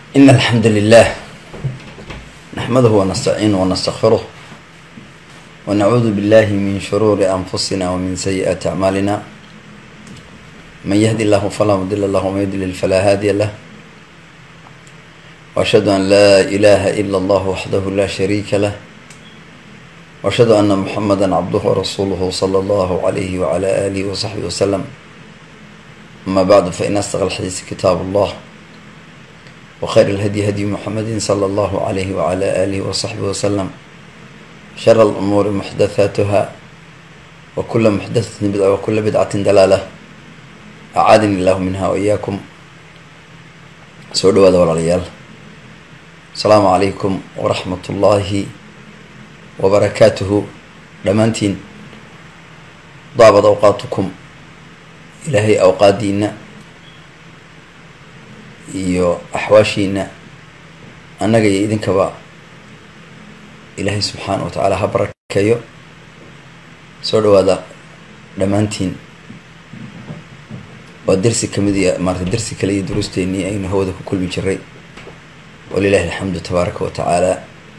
إن الحمد لله نحمده ونستعينه ونستغفره ونعوذ بالله من شرور أنفسنا ومن سيئات أعمالنا من يهدي الله فلا مضل له ومن يضلل فلا هادي له وأشهد أن لا إله إلا الله وحده لا شريك له وأشهد أن محمدا عبده ورسوله صلى الله عليه وعلى آله وصحبه وسلم أما بعد فإن أصدق الحديث كتاب الله وخير الهدي هدي محمد صلى الله عليه وعلى آله وصحبه وسلم شر الأمور محدثاتها وكل محدثة بدعة وكل بدعة دلالة أعاذني الله منها وإياكم soo dhawaada walaalayaal asalaamu calaykum waraxmat ullaahi wabarakaatuhu dhammaantiin daabad awqaatukum ilaahay awqaadiina iyo axwaashiina annaga iyo idinkaba ilaahay subxaana wa tacaala ha barakeeyo soo dhawaada dhammaantiin waa dersi kamid iyo maarata dersi kale iyo duruusteenii aynu hawada ku kulmi jiray walilahi alxamdu tabaaraka wa tacaala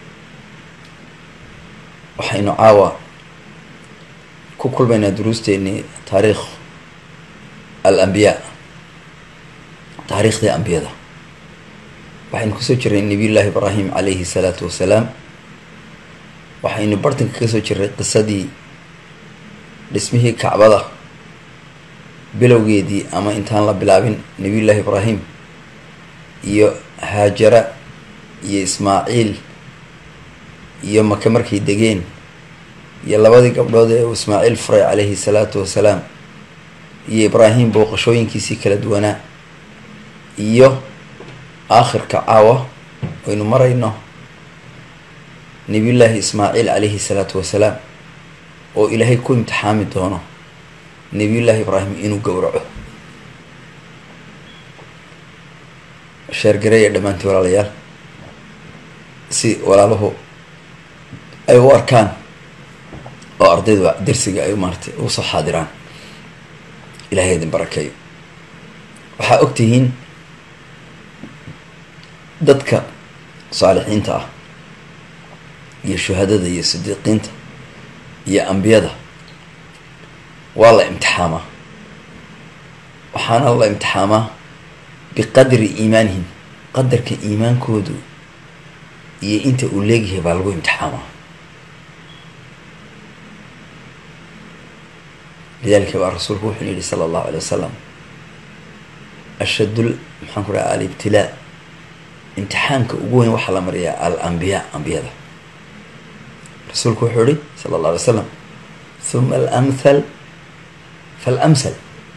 waxaynu caawa ku kulmaynaa duruusteenii taariikh al ambiyaa taariikhdii ambiyada waxaynu kasoo jirnay nabiyullaahi ibraahim calayhi salaatu wasalaam waxaynu bartanka kasoo jirnay qisadii dhismihii kacbada bilowgeedii ama intaan la bilaabin nabiyullaahi ibraahim iyo haajara iyo ismaaciil iyo maka markay degeen iyo labadii gabdhood ee uu ismaaciil furay calayhi salaatu wasalaam iyo ibraahim booqashooyinkiisii kala duwanaa iyo aakhirka caawa aynu marayno nabiyullaahi ismaaciil calayhi salaatu wasalaam oo ilaahay ku imtixaami doono nabiyullaahi ibraahim inuu gowraco sheergareeya dhammaantii walaalayaal si walaaluhu ay u arkaan oo ardaydu dersiga ay maaratay ugu soo xaadiraan ilahay idin barakeeyo waxaa og tihiin dadka saalixiinta ah iyo shuhadada iyo sidiiqiinta iyo ambiyada waa la imtixaamaa waxaana la imtixaamaa biqadri iimaanihim qadarka iimaankoodu iyo inta uu leegyahay baa lagu imtixaamaa lidalika baa rasuulku wuxuu yihi sala allahu alay wasalam ashadul maxaan ku dhaha alibtilaa imtixaanka ugu weyn waxaa la mariyaa al ambiyaa ambiyada rasuulku wuxuu yihi sala allah alay slam huma alamthal falamsal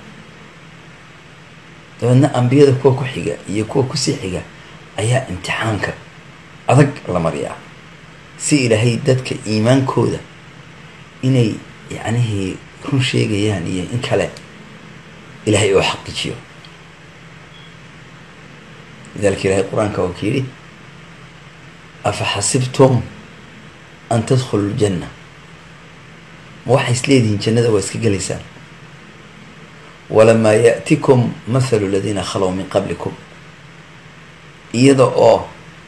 dabeedna ambiyada kuwa ku xiga iyo kuwa kusii xiga ayaa imtixaanka adag la mariyaa si ilaahay dadka iimaankooda inay yacnihii run sheegayaan iyo in kale ilaahay oo xaqiijiyo lidalika ilahay qur-aanka waa ka yidhi afa xasibtum an tadkhulu ljanna ma waxay is leedihiin jannada waa iska gelaysaan walamaa yaأtikum mathalu aladiina khalow min qablikum iyada oo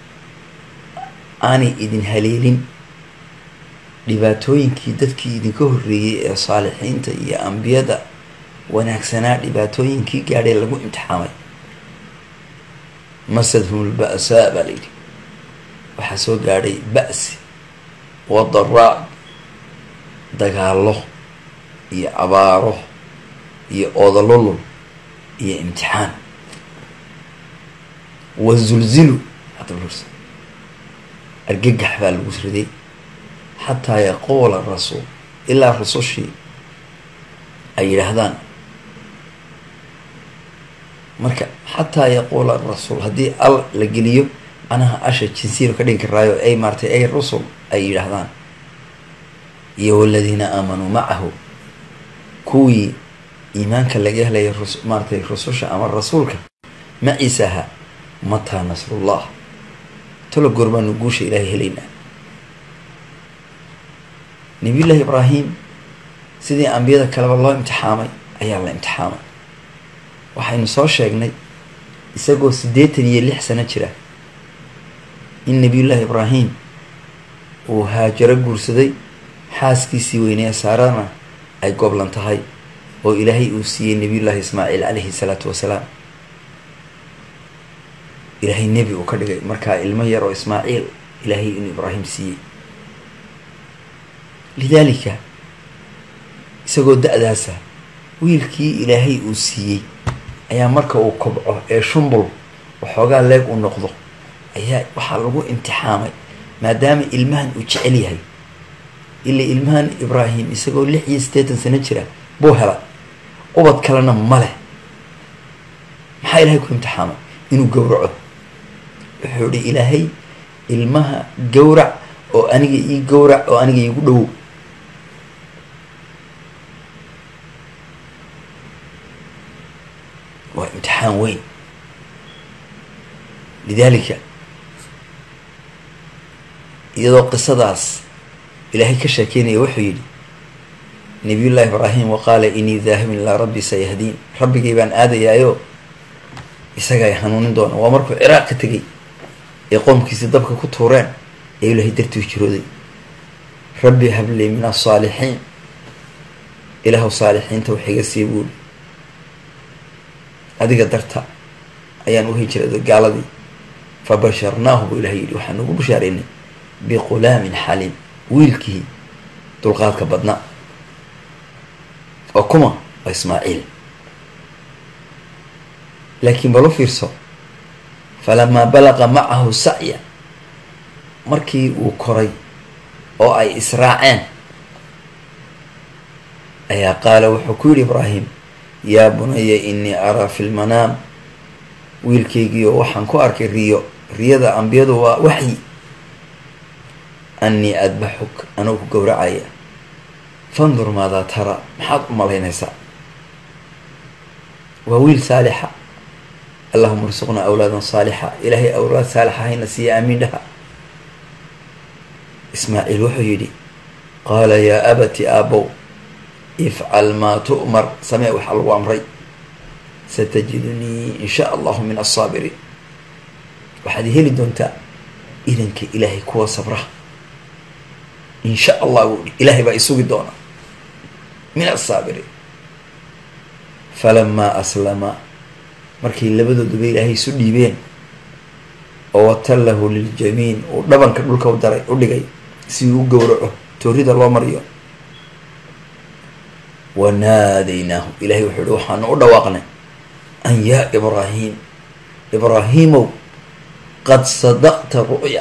aanay idin haleelin dhibaatooyinkii dadkii idinka horreeyey ee saalixiinta iyo ambiyada wanaagsanaa dhibaatooyinkii gaadhay lagu imtixaamay masadhum lba'saa baa layidhi waxaa soo gaadhay ba'si wadaraa dagaallo iyo abaaro iyo oodalolol iyo imtixaan wazulzilu argagax baa lagu riday xataa yaquula rasuul ilaa rasushii ay yidhaahdaan marka xataa yaquula rasuul haddii al la geliyo anaha asha jinsiinu ka dhigi karaayo ay maaratay ay rusul ay yidhaahdaan iyo waladiina aamanuu macahu kuwii iimaanka laga helaya rus maaratay rususha ama rasuulka maciisa ahaa mataa nasrullah tolo goor baanu guusha ilaahay helaynaa nabiyullaahi ibraahim sidii ambiyada kaleba loo imtixaamay ayaa la imtixaamay waxaynu soo sheegnay isagoo siddeetan iyo lix sano jira in nabiyullaahi ibraahim uu haajaro guursaday xaaskiisii weynee saarana ay goblan tahay oo ilaahay uu siiyey nabiyullaahi ismaaciil calayhi salaatu wasalaam ilaahay nebi uu ka dhigay markaa ilmo yar oo ismaaciil ilaahay inuu ibraahim siiyey lidaalika isagoo da-daasa wiilkii ilaahay uu siiyey ayaa marka uu kobco ee shumbul waxoogaa leeg uu noqdo ayaa waxaa lagu imtixaamay maadaama ilmahan uu jecel yahay ila ilmahan ibraahim isagoo lix iyo siddeetan sano jira buu hela ubad kalena ma leh maxaa ilaahay ku imtixaamay inuu gowraco wuxuu ihi ilaahay ilmaha gowrac oo aniga ii gowrac oo aniga iigu dhowow waa imtixaan weyn lidaalika iyadoo qisadaas ilaahay ka sheekeynaya wuxuu yidhi nabiyullaahi ibraahim wa qaala inii daahibun ilaa rabbi sayahdiin rabbigay baan aadayaayo isaga ay hanuunin doona waa markuu ciraaq ka tegay ee qoomkiisii dabka ku tuureen ee ilaahay dartii jirooday rabbi hablii min asaalixiin ilaahu saalixiinta wax iga sii buuli adiga darta ayaan u hijrooday gaaladii fa basharnaahu buu ilahay yidhi waxaan ugu bashaareynay biqulaamin xaliim wiilkii dulqaadka badnaa oo kuma waa ismaaciil laakiin bal u fiirso falamaa balaqa macahu sacya markii uu koray oo ay israaceen ayaa qaala wuxuu ku yidhi ibraahim yaa bunaya inii araa fi lmanaam wiilkaygiio waxaan ku arkay riyo riyada ambiyadu waa waxyi annii adbaxuk anoo ku gowracaya fandur maadaa tara maxaad u malaynaysaa waa wiil saalixa allahuma arsuqnaa awlaadan saalixa ilaahay awlaad saalixa hayna siiya aamiin dhaha ismaaciil wuxuu yidhi qaala yaa abati aabow ifcal maa tu'mar samee waxaa lagu amray satajidunii in shaa allahu min alsaabiriin waxaad heli doontaa idanka ilaahay kuwa sabra in sha allah buu ilaahay baa isugi doona min asaabiriin falamaa aslama markay labadooduba ilaahay isu dhiibeen oo watallahu liljamiin uu dhabanka dhulka u daray u dhigay si uu u gowraco toorida loo mariyo wanaadaynaahu ilahay wuxuu ihi waxaanu u dhawaaqnay an yaa ibraahim ibraahiimow qad sadaqta ru'ya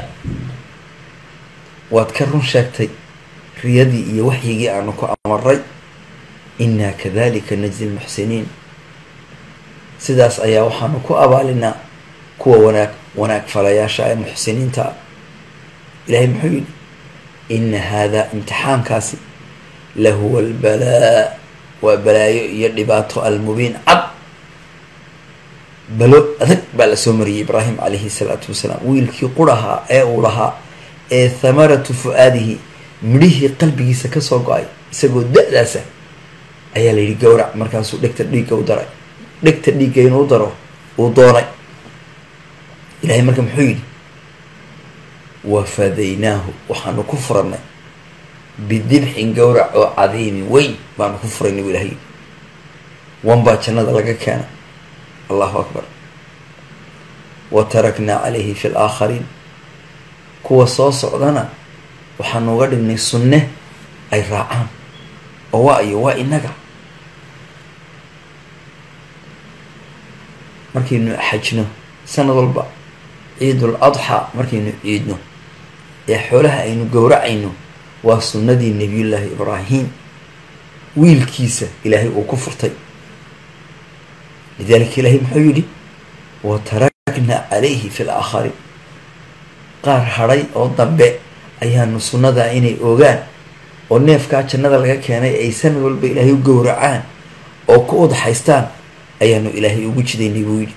waad ka run sheegtay riyadii iyo waxyigii aanu ku amaray inaa kadalika najzi lmuxsiniin sidaas ayaa waxaanu ku abaalinaa kuwa wanaag wanaag falayaasha ee muxsiniinta ah ilahay muxuu yidhi ina haadaa imtixaankaasi lahuwa albalaa waa balaayo iyo dhibaato almubiin cad balo adag baa lasoo mariyey ibraahim calayhi salaatu wasalaam wiilkii qurahaa ee uu lahaa ee thamaratu fu-aadihi midhihii qalbigiisa kasoo go-ay isagoo da-daasa ayaa la yidhi gowrac markaasuu dhegta dhiigga u daray dhegta dhiigga inuu daro uu doonay ilahay marka muxuu yidhi wafadaynaahu waxaanu ku furannay bidibxin gowrac oo cadiimin weyn baanu ku furaynay bu ilahay yidhi wan baa jannada laga keena allahu akbar wa taraknaa calayhi fi laakhariin kuwa soo socdana waxaanu uga dhignay sunne ay raacaan oo waa iyo waa inaga markaynu xajno sanad walba ciidul adxaa markaynu ciidno ee xoolaha aynu gowracayno waa sunnadii nebiyullaahi ibraahim wiilkiisa ilaahay uu ku furtay lidalika ilaahay muxuu yidhi wa taraknaa calayhi fi laakhariin qaar hadhay oo dambe ayaanu sunnadaa inay ogaan oo neefkaa jannada laga keenay ay sanad walba ilaahay u gowracaan oo ku udxaystaan ayaanu ilaahay ugu jidaynay buu yidhi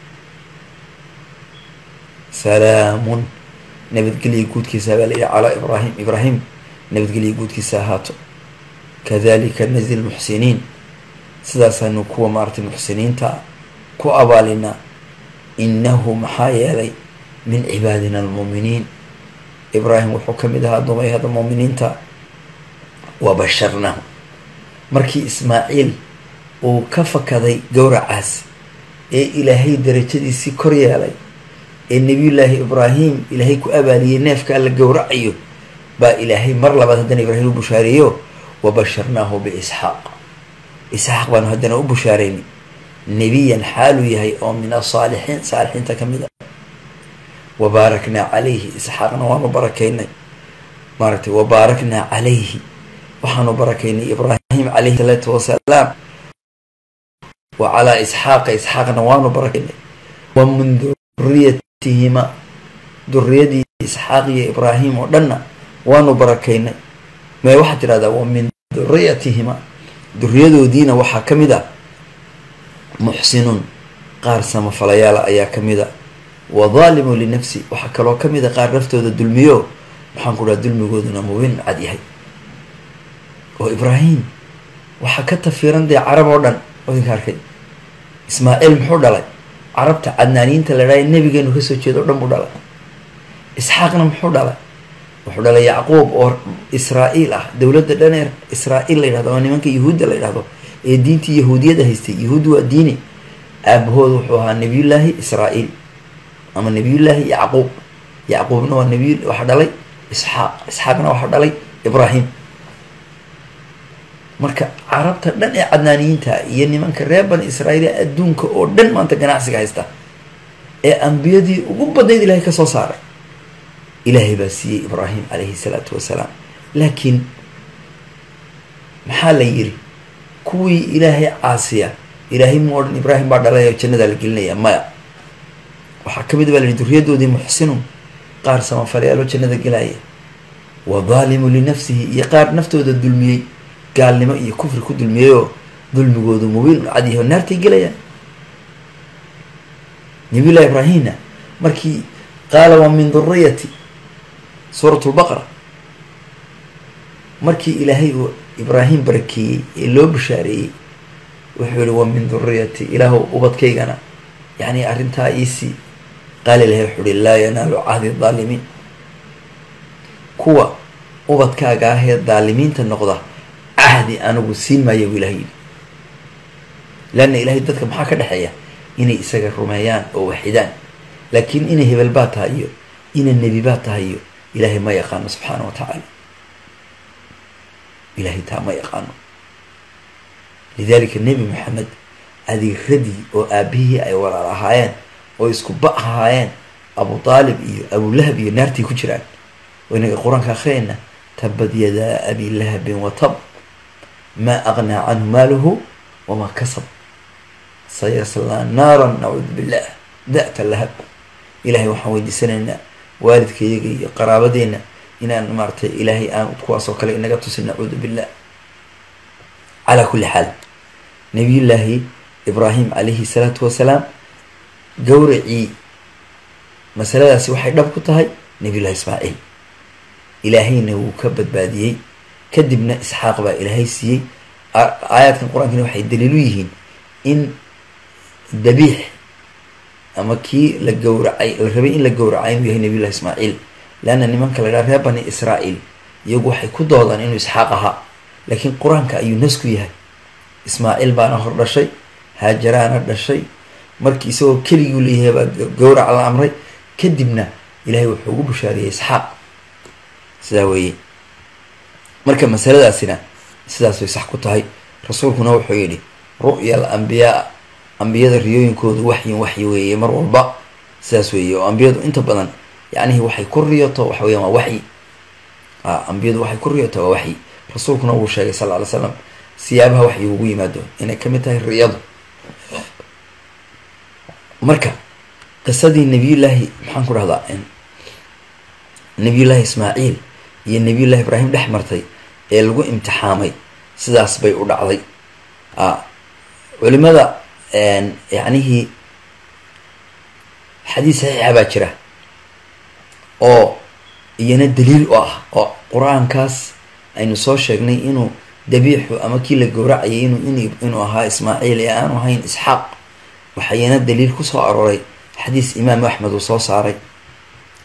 salaamun nabadgelya guudkiisa baa layidhi calaa ibraahim ibraahim nabadgelya guudkiisa ahaato kadalika najzi lmuxsiniin sidaasaanu kuwa maaratay muxsiniinta ku abaalinaa innahu maxaa yeelay min cibaadina almuuminiin ibraahim wuxuu ka mid ahaa dumayhada muuminiinta wa basharnahu markii ismaaciil uu ka fakaday gowracaas ee ilaahay darajadiisii kor yeelay ee nebiyullaahi ibraahim ilaahay ku abaaliyey neefkaa la gowracayo baa ilaahay mar labaad haddana ibraahim u bushaareeyo wa basharnaahu biisxaaq isxaaq baanu haddana u bushaarayni nebiyan xaaluu yahay oo min asaalixiin saalixiinta ka mid a wa baaraknaa calayhi isxaaqna waanu barakaynay maaragtay wa baaraknaa calayhi waxaanu barakaynay ibraahim calayhi salaatu wasalaam wa calaa isxaaqa isxaaqna waanu barakaynay wa min duriyatihima duriyadii isxaaq iyo ibraahim oo dhanna waanu barakaynay mee waxaad tidhahdaa wa min duriyatihima duriyadoodiina waxaa ka mid a muxsinuun qaar samafalayaala ayaa ka mid a wa daalimu linafsi waxaa kaloo ka mid a qaar naftooda dulmiyo maxaan ku dhaha dulmigooduna mubiin cad yahay oo ibraahim waxaa ka tafiiran dee carab oo dhan odinka arkay ismaaciil muxuu dhalay carabta cadnaaniyiinta la dhahay nebigeenu kasoo jeedo o dhan buu dhalay isxaaqna muxuu dhalay wuxuu dhalay yacquub oo israa-iil ah dowladda dhaneer israa-iil la yidhahdo oo nimanka yahuudda la yidhahdo ee diintii yahuudiyada haystay yahuud waa diini aabahood wuxuu ahaa nebiyullaahi israa-iil ama nebiyullaahi yacquub yacquubna waa nebiy waxa dhalay isxaaq isxaaqna waxa dhalay ibraahim marka carabta dhan ee cadnaaniyiinta iyo nimanka reer bani israa'iil ee adduunka oo dhan maanta ganacsiga haysta ee ambiyadii ugu badnayd ilaahay ka soo saaray ilaahay baa siiyey ibraahim calayhi salaatu wasalaam laakiin maxaa la yiri kuwii ilaahay caasiya ilaahay mu odhan ibraahim baa dhalay oo jannadaa la gelinaya maya waxaa ka mid baa la yihi duriyadoodii muxsinun qaar samafalyaalo jannada gelaya wa daalimu linafsihi iyo qaar naftooda dulmiyey gaalnimo iyo kufri ku dulmiyey oo dulmigoodu mubiin u cadyahay oo naartay gelayaan nabiyullahi ibraahimna markii qaala wa min duriyati suurat lbaqara markii ilaahay uu ibraahim barakeeyey ee loo bashaareeyey wuxuu yihi wa min duriyati ilaahu ubadkaygana yacni arrintaa iisii qaala ilahay wuxuu ihi laa yanaalu cahdi daalimiin kuwa ubadkaaga ah ee daalimiinta noqda cahdi anigu siin maayo buu ilahay yidhi leanna ilaahay dadka maxaa ka dhexeeya inay isaga rumeeyaan oo waxidaan laakiin inay hebel baa tahay iyo inay nebi baa tahay iyo ilaahay ma yaqaano subxaana wa tacaala ilaahay taa ma yaqaano lidalika nebi maxamed adeeradii oo aabihii ay walaal ahaayeen oo isku ba ahaayeen abu aalib iyo abulahab iyo naartii ku jiraan oo inaga qur-aanka akhriyayna tabad yadaa abi lahabin wa tab maa aqnaa canhu maaluhu wamaa kasab sayaslaa naaran nacuudu billah da'ta lahab ilahay waxaan weydiisanaynaa waalidka iyaga iyo qaraabadeenna inaan maaratay ilaahay aan kuwaas oo kale inaga tusin nacuudu billah calaa kulli xaal nabiyullaahi ibraahim calayhi salaatu wasalaam gowracii masaladaasi waxay dhab ku tahay nabiyullahi ismaaciil ilaahayna wuu ka badbaadiyey kadibna isxaaq baa ilaahay siiyey aayaadkan qur-aankina waxay daliilu yihiin in dabiix ama kii la gowracay la rabay in la gowracay inuu yahay nabiyullahi ismaaciil leanna nimanka la dhaha reer bani israa'iil iyagu waxay ku doodaan inuu isxaaq ahaa laakiin qur-aanka ayuu nasku yahay ismaaciil baana hor dhashay haajaraana dhashay markii isagoo keliguu leeyahay baa gowrac la amray kadibna ilaahay wuxuu ugu bushaariyey isxaaq sidaa weeye marka masaladaasina sidaas way sax ku tahay rasuulkuna wuxuu yidhi ru'ya al ambiyaa ambiyada riyooyinkoodu waxyin waxyi weeye mar walba sidaas weeye oo ambiyadu inta badan yacnihi waxay ku riyoto waxa weyan waa waxyi a ambiyadu waxay ku riyoto waa waxyi rasuulkuna wuu sheegay sal lla ly slam siyaabaha waxyi ugu yimaado inay kamid tahay riyadu marka qisadii nabiyullaahi maxaan ku dhahdaa nabiyullaahi ismaaciil iyo nabiyullahi ibraahim dhex martay ee lagu imtixaamay sidaas bay u dhacday a culimada yacnihii xadiis saxiixa baa jira oo iyana daliil u ah oo qur-aankaas aynu soo sheegnay inuu dabiixu ama kii la gowracayay inuu in inuu ahaa ismaaciil ee aanu ahayn isxaaq waxaa iyana daliil kusoo arooray xadiis imaamu axmed uu soo saaray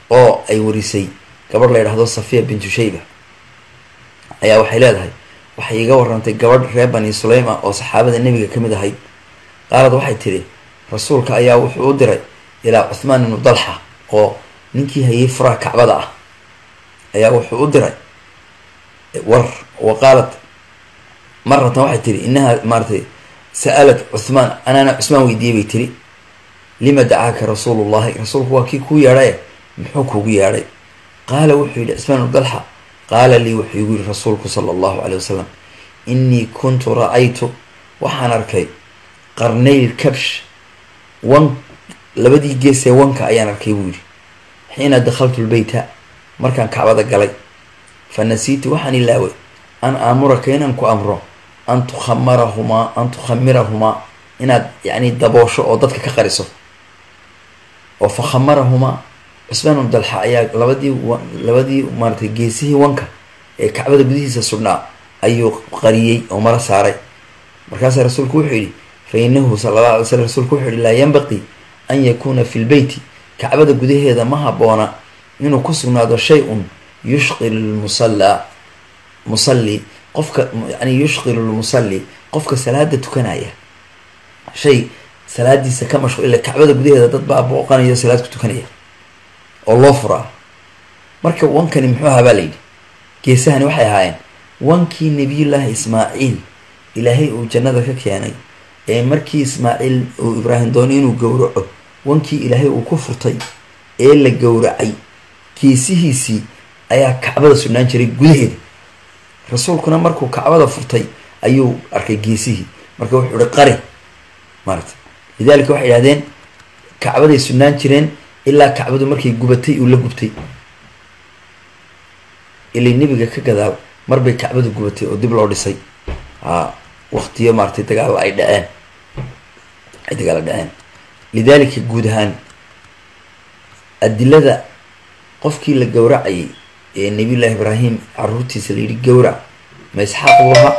oo ay warisay gabadh la yidhahdo safiya bintu shayba ayaa waxay leedahay waxay iga warantay gabadh reer bani suleyma oo saxaabada nebiga ka mid ahayd qaalad waxay tidhi rasuulka ayaa wuxuu u diray ilaa cuthmaan ibnu dalxa oo ninkii hayay furaha kacbada ah ayaa wuxuu u diray war wa qaalat maratan waxay tihi inaha maaratay sa'alat cuthmaan anaana cusmaan weydiiyey bay tiri lima dacaaka rasuulullahi rasuulku waa kii kuu yeedhaye muxuu kuugu yeedhay qaala wuxuu yihi cusmaan ibnu dalxa qaala lii wuxuu igu yihi rasuulku sala allahu caley wasalam innii kuntu ra-aytu waxaan arkay qarnayl kabsh wan labadii geesee wanka ayaan arkay buu yidhi xiina dakhaltu lbeyta markaan kacbada galay fa nasiitu waxaan ilaaway an aamuraka inaan ku amro an tukhamarahumaa an tukhamirahumaa inaad yacni daboosho oo dadka ka qariso oo fa khamarahumaa cusmaan ibnu dalxa ayaa labadii labadii maaratay geesihii wanka ee kacbada gudihiisa sudhnaa ayuu qariyey oo maro saaray markaasaa rasuulku wuxuu yidhi fa inahu sala alla alay slam rasuulku wuxuu yihi laa yanbaqii an yakuuna fi lbeyti kacbada gudaheeda ma haboona inuu ku sugnaado shay-un yushqilu lmusallaa musalli qofka yani yushqilu lmusalli qofka salaada tukanaya shay salaadiisa ka mashqu ila kacbada gudaheeda dad baa booqanayo salaad ku tukanaya oo loo furaa marka wankani muxuu ahaa baa layidhi geesahani waxay ahaayeen wankii nabiyullaahi ismaaciil ilaahay uu jannada ka keenay ee markii ismaaciil uu ibraahim doonay inuu gowraco wankii ilaahay uu ku furtay ee la gowracay geesihiisii ayaa kacbada sugnaan jiray gudaheeda rasuulkuna markuu kacbada furtay ayuu arkay geesihii marka wuxuu ihi qari maarata lidalika waxay idhahdeen kacbaday sugnaan jireen ilaa kacbadu markay gubatay uu la gubtay ilay nebiga ka gadaal marbay kacbadu gubatay oo dib loo dhisay a waktiyo maaratay dagaalla ay dhaceen ay dagaalla dhaceen lidalika guud ahaan adilada qofkii la gowracayay ee nabiyullaahi ibraahim caruurtiisa la yidhi gowrac ma isxaaq buu ahaa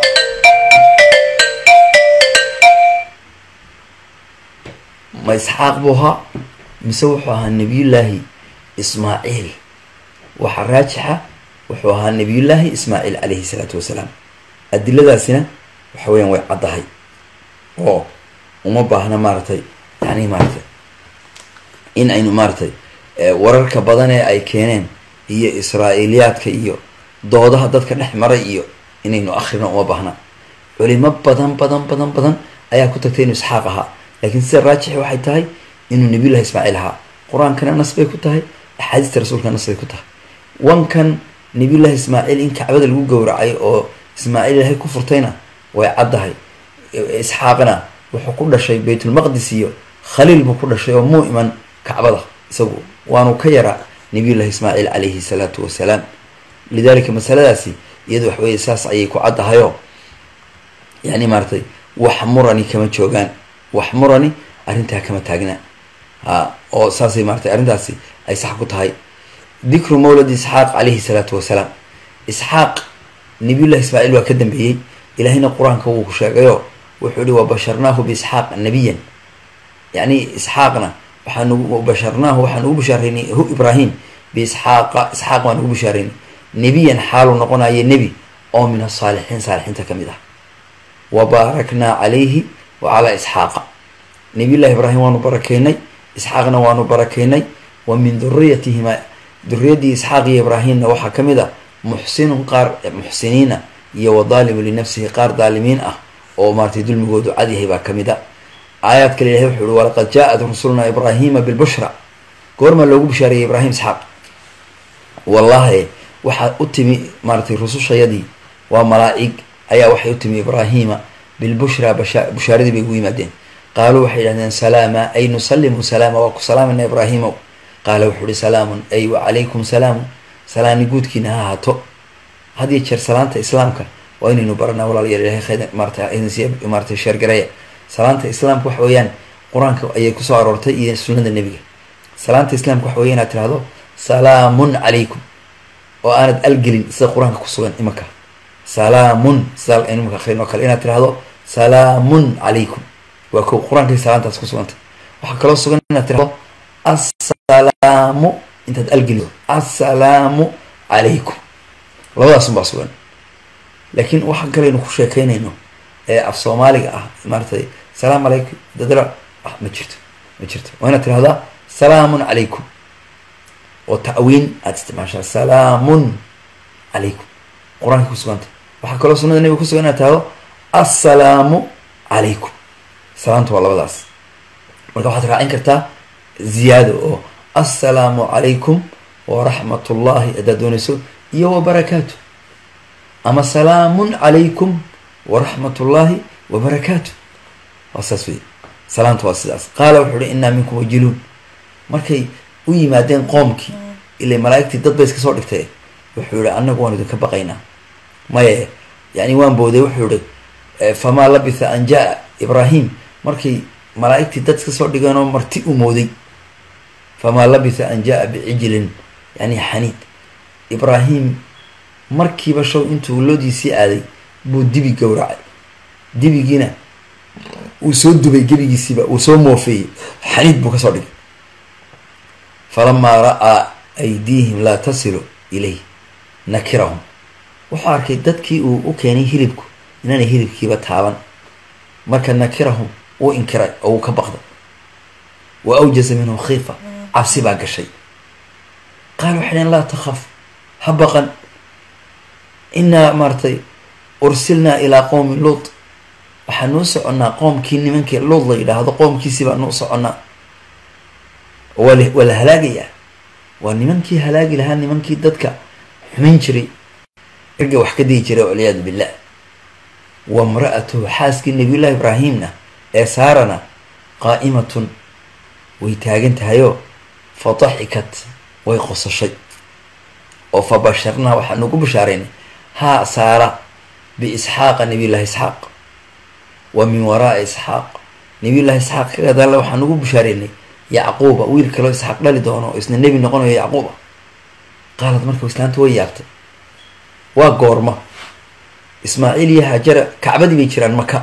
ma isxaaq buu ahaa mise wuxuu ahaa nabiyullaahi ismaaciil waxaa raajixa wuxuu ahaa nabiyullaahi ismaaciil calayhi salaatu wasalaam adiladaasina waxa weyaan way caddahay oo uma baahna maaratay yani maaratay in aynu maaratay wararka badan ee ay keeneen iyo israa'iiliyaadka iyo doodaha dadka dhex maray iyo inaynu akhrino uma baahna culimo badan badan badan badan ayaa ku tagtay inuu isxaaq ahaa laakiin sida raajixi waxay tahay inuu nabiyullahi ismaaciil ahaa qur-aankana nas bay ku tahay axaadiista rasuulka nas bay ku tahay wankan nabiyullahi ismaaciil in kacbada lagu gowracay oo ismaaciil ilaahay ku furtayna way caddahay isxaaqna wuxuu ku dhashay baytulmaqdis iyo khaliil buu ku dhashay oo muu iman kacbada isagu waanu ka yaraa nabiyullahi ismaaciil calayhi salaatu wasalaam lidalika masaladaasi iyadu wax weye saas ayay ku caddahayoo yani maaratay wax murani kama joogaan wax murani arrintaa kama taagna a oo saasay maaratay arrintaasi ay sax ku tahay dikru mawladi isxaaq calayhi salaatu wasalaam isxaaq nabiyullahi ismaaciil waa ka dambeeyey ilaahayna qur-aanka wuu ku sheegayo wuxuu ihi wabasharnaahu biisxaaq nabiyan yacni isxaaqna waxaan basharnaahu waxaan ugu bashaareynay hu ibraahim biisxaaqa isxaaq waan ugu bashaareynay nebiyan xaaluu noqonayo nebi oo min asaalixiin saalixiinta ka mid ah wa baaraknaa calayhi wa calaa isxaaqa nabiyullahi ibraahim waanu barakeynay isxaaqna waanu barakeynay wa min duriyatihima duriyadii isxaaq iyo ibraahimna waxaa ka mid ah muxsinun qaar muxsiniina iyo wa daalimu linafsihi qaar daalimiin ah oo maaratay dulmigoodu cad yahay baa ka mid a aayaad kale ilahay wuxu uhi walaqad jaa-at rusuluna ibraahima bilbushra goormaa loogu bishaareeyay ibraahim isxaaq wallahi waxaa u timi maaratay rusushayadii waa malaa-ig ayaa waxay u timi ibraahima bilbushra basha bushaaradii bay ugu yimaadeen qaaluu waxay yidhahdeen salaama ay nusalimu salaama waa ku salaamayna ibraahimow qaala wuxuu uhi salaamun ay wacalaykum salaamu salaani guudkiina ha ahaato had iyo jeer salaanta islaamka waa inaynu baranaa walaalayaal ilahay khayr maarata maaratay sheergareeya salaanta islaamka waxa weeyaan qur-aanka ayay kusoo aroortay iyo sunnada nebiga salaanta islaamka waxa weya inaad tirahdo salaamun calaykum oo aanad algelin sida qur-aanka kusugan imanka salaamun sida imanka akrin oo kale inaad tirahdo salaamun calaykum waa ko qur-aankay salaantaas ku sugantay waxaa kaloo sugan inaad tirahdo assalaamu intaad algeliyo assalaamu calaykum labadaasun baa sugan laakiin waxaan kalaynu ku sheekeynayno ee af soomaaliga ah maaratay salaamu calaykum dadra ma jirto ma jirto waa inaad tirahdaa salaamun calaykum oo ta'wiin aada isticmaashaa salaamun calaykum qur-aanka kusuganta waxaa kaloo sunada nabiga kusugan inaad tahdo assalaamu calaykum salaamta waa labadaas marka waxaad raacin kartaa ziyaado oo assalaamu calaykum waraxmat ullahi haddaad doonayso iyo wabarakaatu ama salaamun calaykum waraxmat ullahi wabarakaatu waa saas wey salaamta waa sidaas qaala wuxuu uhi innaa minkum wajiluun markay u yimaadeen qoomkii ilay malaa'igtii dad bay iska soo dhigtay wuxuu yihi annagu waan idinka baqaynaa maye yani waan booday wuxuu yihi famaa labitha an jaa ibraahim markay malaa'igtii dad iska soo dhigeen oo marti u mooday famaa labitha an jaa bicijlin yani xaniid ibraahim markiiba show intuu loodiisii aaday buu dibi gowracay dibigiina uu soo dubay gebigiisiiba uu soo moofeeyey xaniid buu kasoo dhigay falamaa ra'aa aydiihim laa tasilu ilayh nakirahum wuxuu arkay dadkii uu u keenay hilibku inaanay hilibkiiba taaban marka nakirahum uu inkiray oo uu ka baqday wa awjasa minhum khiifa cabsi baa gashay qaal waxay dheen laa takhaf ha baqan inaa maaratay ursilnaa ilaa qowmi luut waxaan nuu soconnaa qoomkii nimankii luud la yidhaahdo qoomkiisii baan nuu soconnaa waa waa la halaagayaa waa nimankii halaagi lahaa nimankii dadka xumin jiray irga wax ka digi jiray walciyaadu billah wa mra'atuhu xaaskii nabiyullahi ibraahimna ee saarana qaa'imatun way taagan tahayoo fa daxikat way qosashay oo fa basharnaa waxaan ugu bashaaraynay haa saara biisxaaqa nabiyullahi isxaaq wa min waraa'i isxaaq nabiyullahi isxaaq ka gadaalla waxaan ugu bashaaraynay yacquuba wiil kaloo isxaaq dhali doono oo isna nebi noqonayo yacquuba qaalad marka islaanta way yaabtay waa goorma ismaaciil iyo haajara kacbadii bay jiraan maka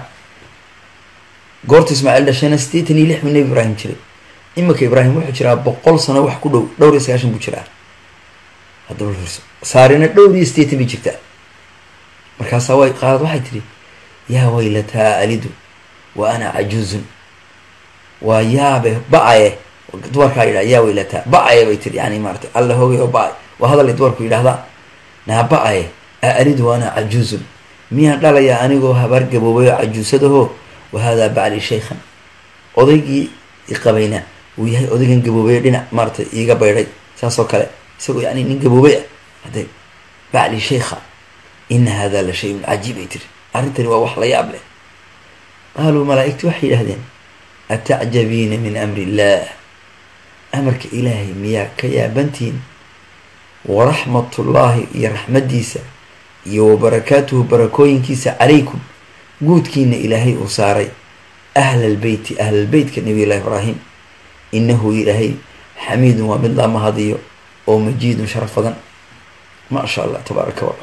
goorta ismaaciil dhashayna siddeetan iyo lix buu nebi ibraahim jiray iminka ibraahim wuxuu jiraa boqol sano wax ku dhow dhowr iyo sagaashan buu jiraa haddaba fiirso saarina dhowr iyo siddeetan bay jirtaa markaasaa way qaalad waxay tidhi yaa waylataa alidu wa ana cajuuzun waa yaabe ba-aye dumarkaa yidhaha yaa weylataa ba-aye bay tiri yani maarata alla hoogay oo ba-ay waa hadalay dumarku yidhahdaa naa ba-aye a alidu ana cajuuzun miyaan dhalayaa anigoo habaar gaboobay oo cajuusadaho wa haadaa bacli shaykhan odaygii iqabayna uu yahay odaygan gaboobay dhinac maaratay iiga baydhay saas oo kale isagoo yani nin gaboobay ah hadde bacli shaykha ina hada la shayun cajiib ay tiri arrintani waa wax la yaab leh qaaluu malaa-igti waxay yidhahdeen atacjabiina min amri illaah amarka ilaahay miyaa ka yaabantihin waraxmatullaahi iyo raxmaddiisa iyo wabarakaatuhu barakooyinkiisa calaykum guudkiina ilaahay uu saaray ahlalbeyti ahlalbeytka nabiyullahi ibraahim inahu ilaahay xamiidun waa mid la mahadiyo oo majiidun sharaf badan maa sha allah tabaaraka walla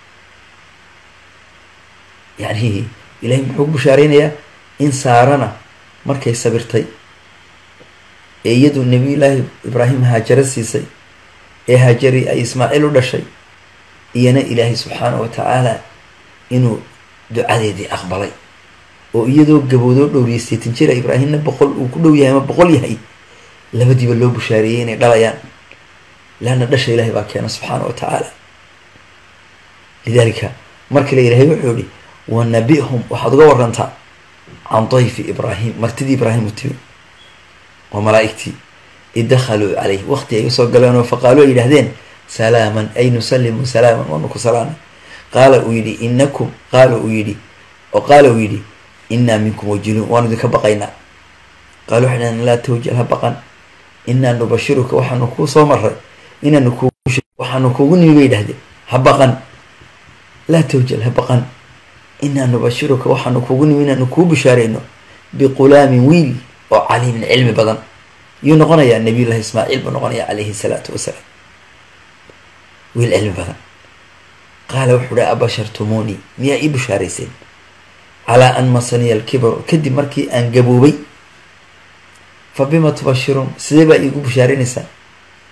yani ilahay muxuu ku bashaareynayaa in saarana markay sabirtay ee iyadu nabiyullaahi ibraahim haajaro siisay ee haajari ay ismaaciil u dhashay iyana ilaahay subxaana wa tacaala inuu ducadeedii aqbalay oo iyadoo gaboodoo dhowriya seetan jira ibraahimna boqol uu ku dhow yahay ama boqol yahay labadiiba loo bushaareeyey inay dhalayaan leanna dhasha ilaahay baa keena subxaana wa tacaala lidaalika mar kale ilaahay wuxuu yihi wanabi-hum waxaad uga warantaa can dayfi ibraahim martidii ibraahim u timi waa malaa-igtii id dakhaluu caleyh waqti ay usoo galeen oo faqaaluu ay yidhahdeen salaaman ay nusalimu salaaman waanu ku salaamay qaala uu yidhi inakum qaala uu yidhi oo qaala uu yidhi inaa minkum wajiluun waanu idinka baqaynaa qaala waxay dhahdeen laa tawjal ha baqan inaa nubashiruka waxaanu kuu soo maray inaanu ku waxaanu kuugu nimi bay yidhahdeen ha baqan laa tawjal ha baqan inaa nubashiruka waxaanu kuugu nimi inaanu kuu bishaarayno biqulaamin wiil oo caliimin cilmi badan yuu noqonayaa nabiyullahi ismaaciil buu noqonayaa calayhi salaatu wasalaam wiil cilmi badan qaala wuxuu uhi abashartumuunii miyaa ii bishaarayseen calaa an masaniya alkibaru kadib markii aan gaboobay fa bima tubashiruun sidee baa iigu bishaaraynaysaa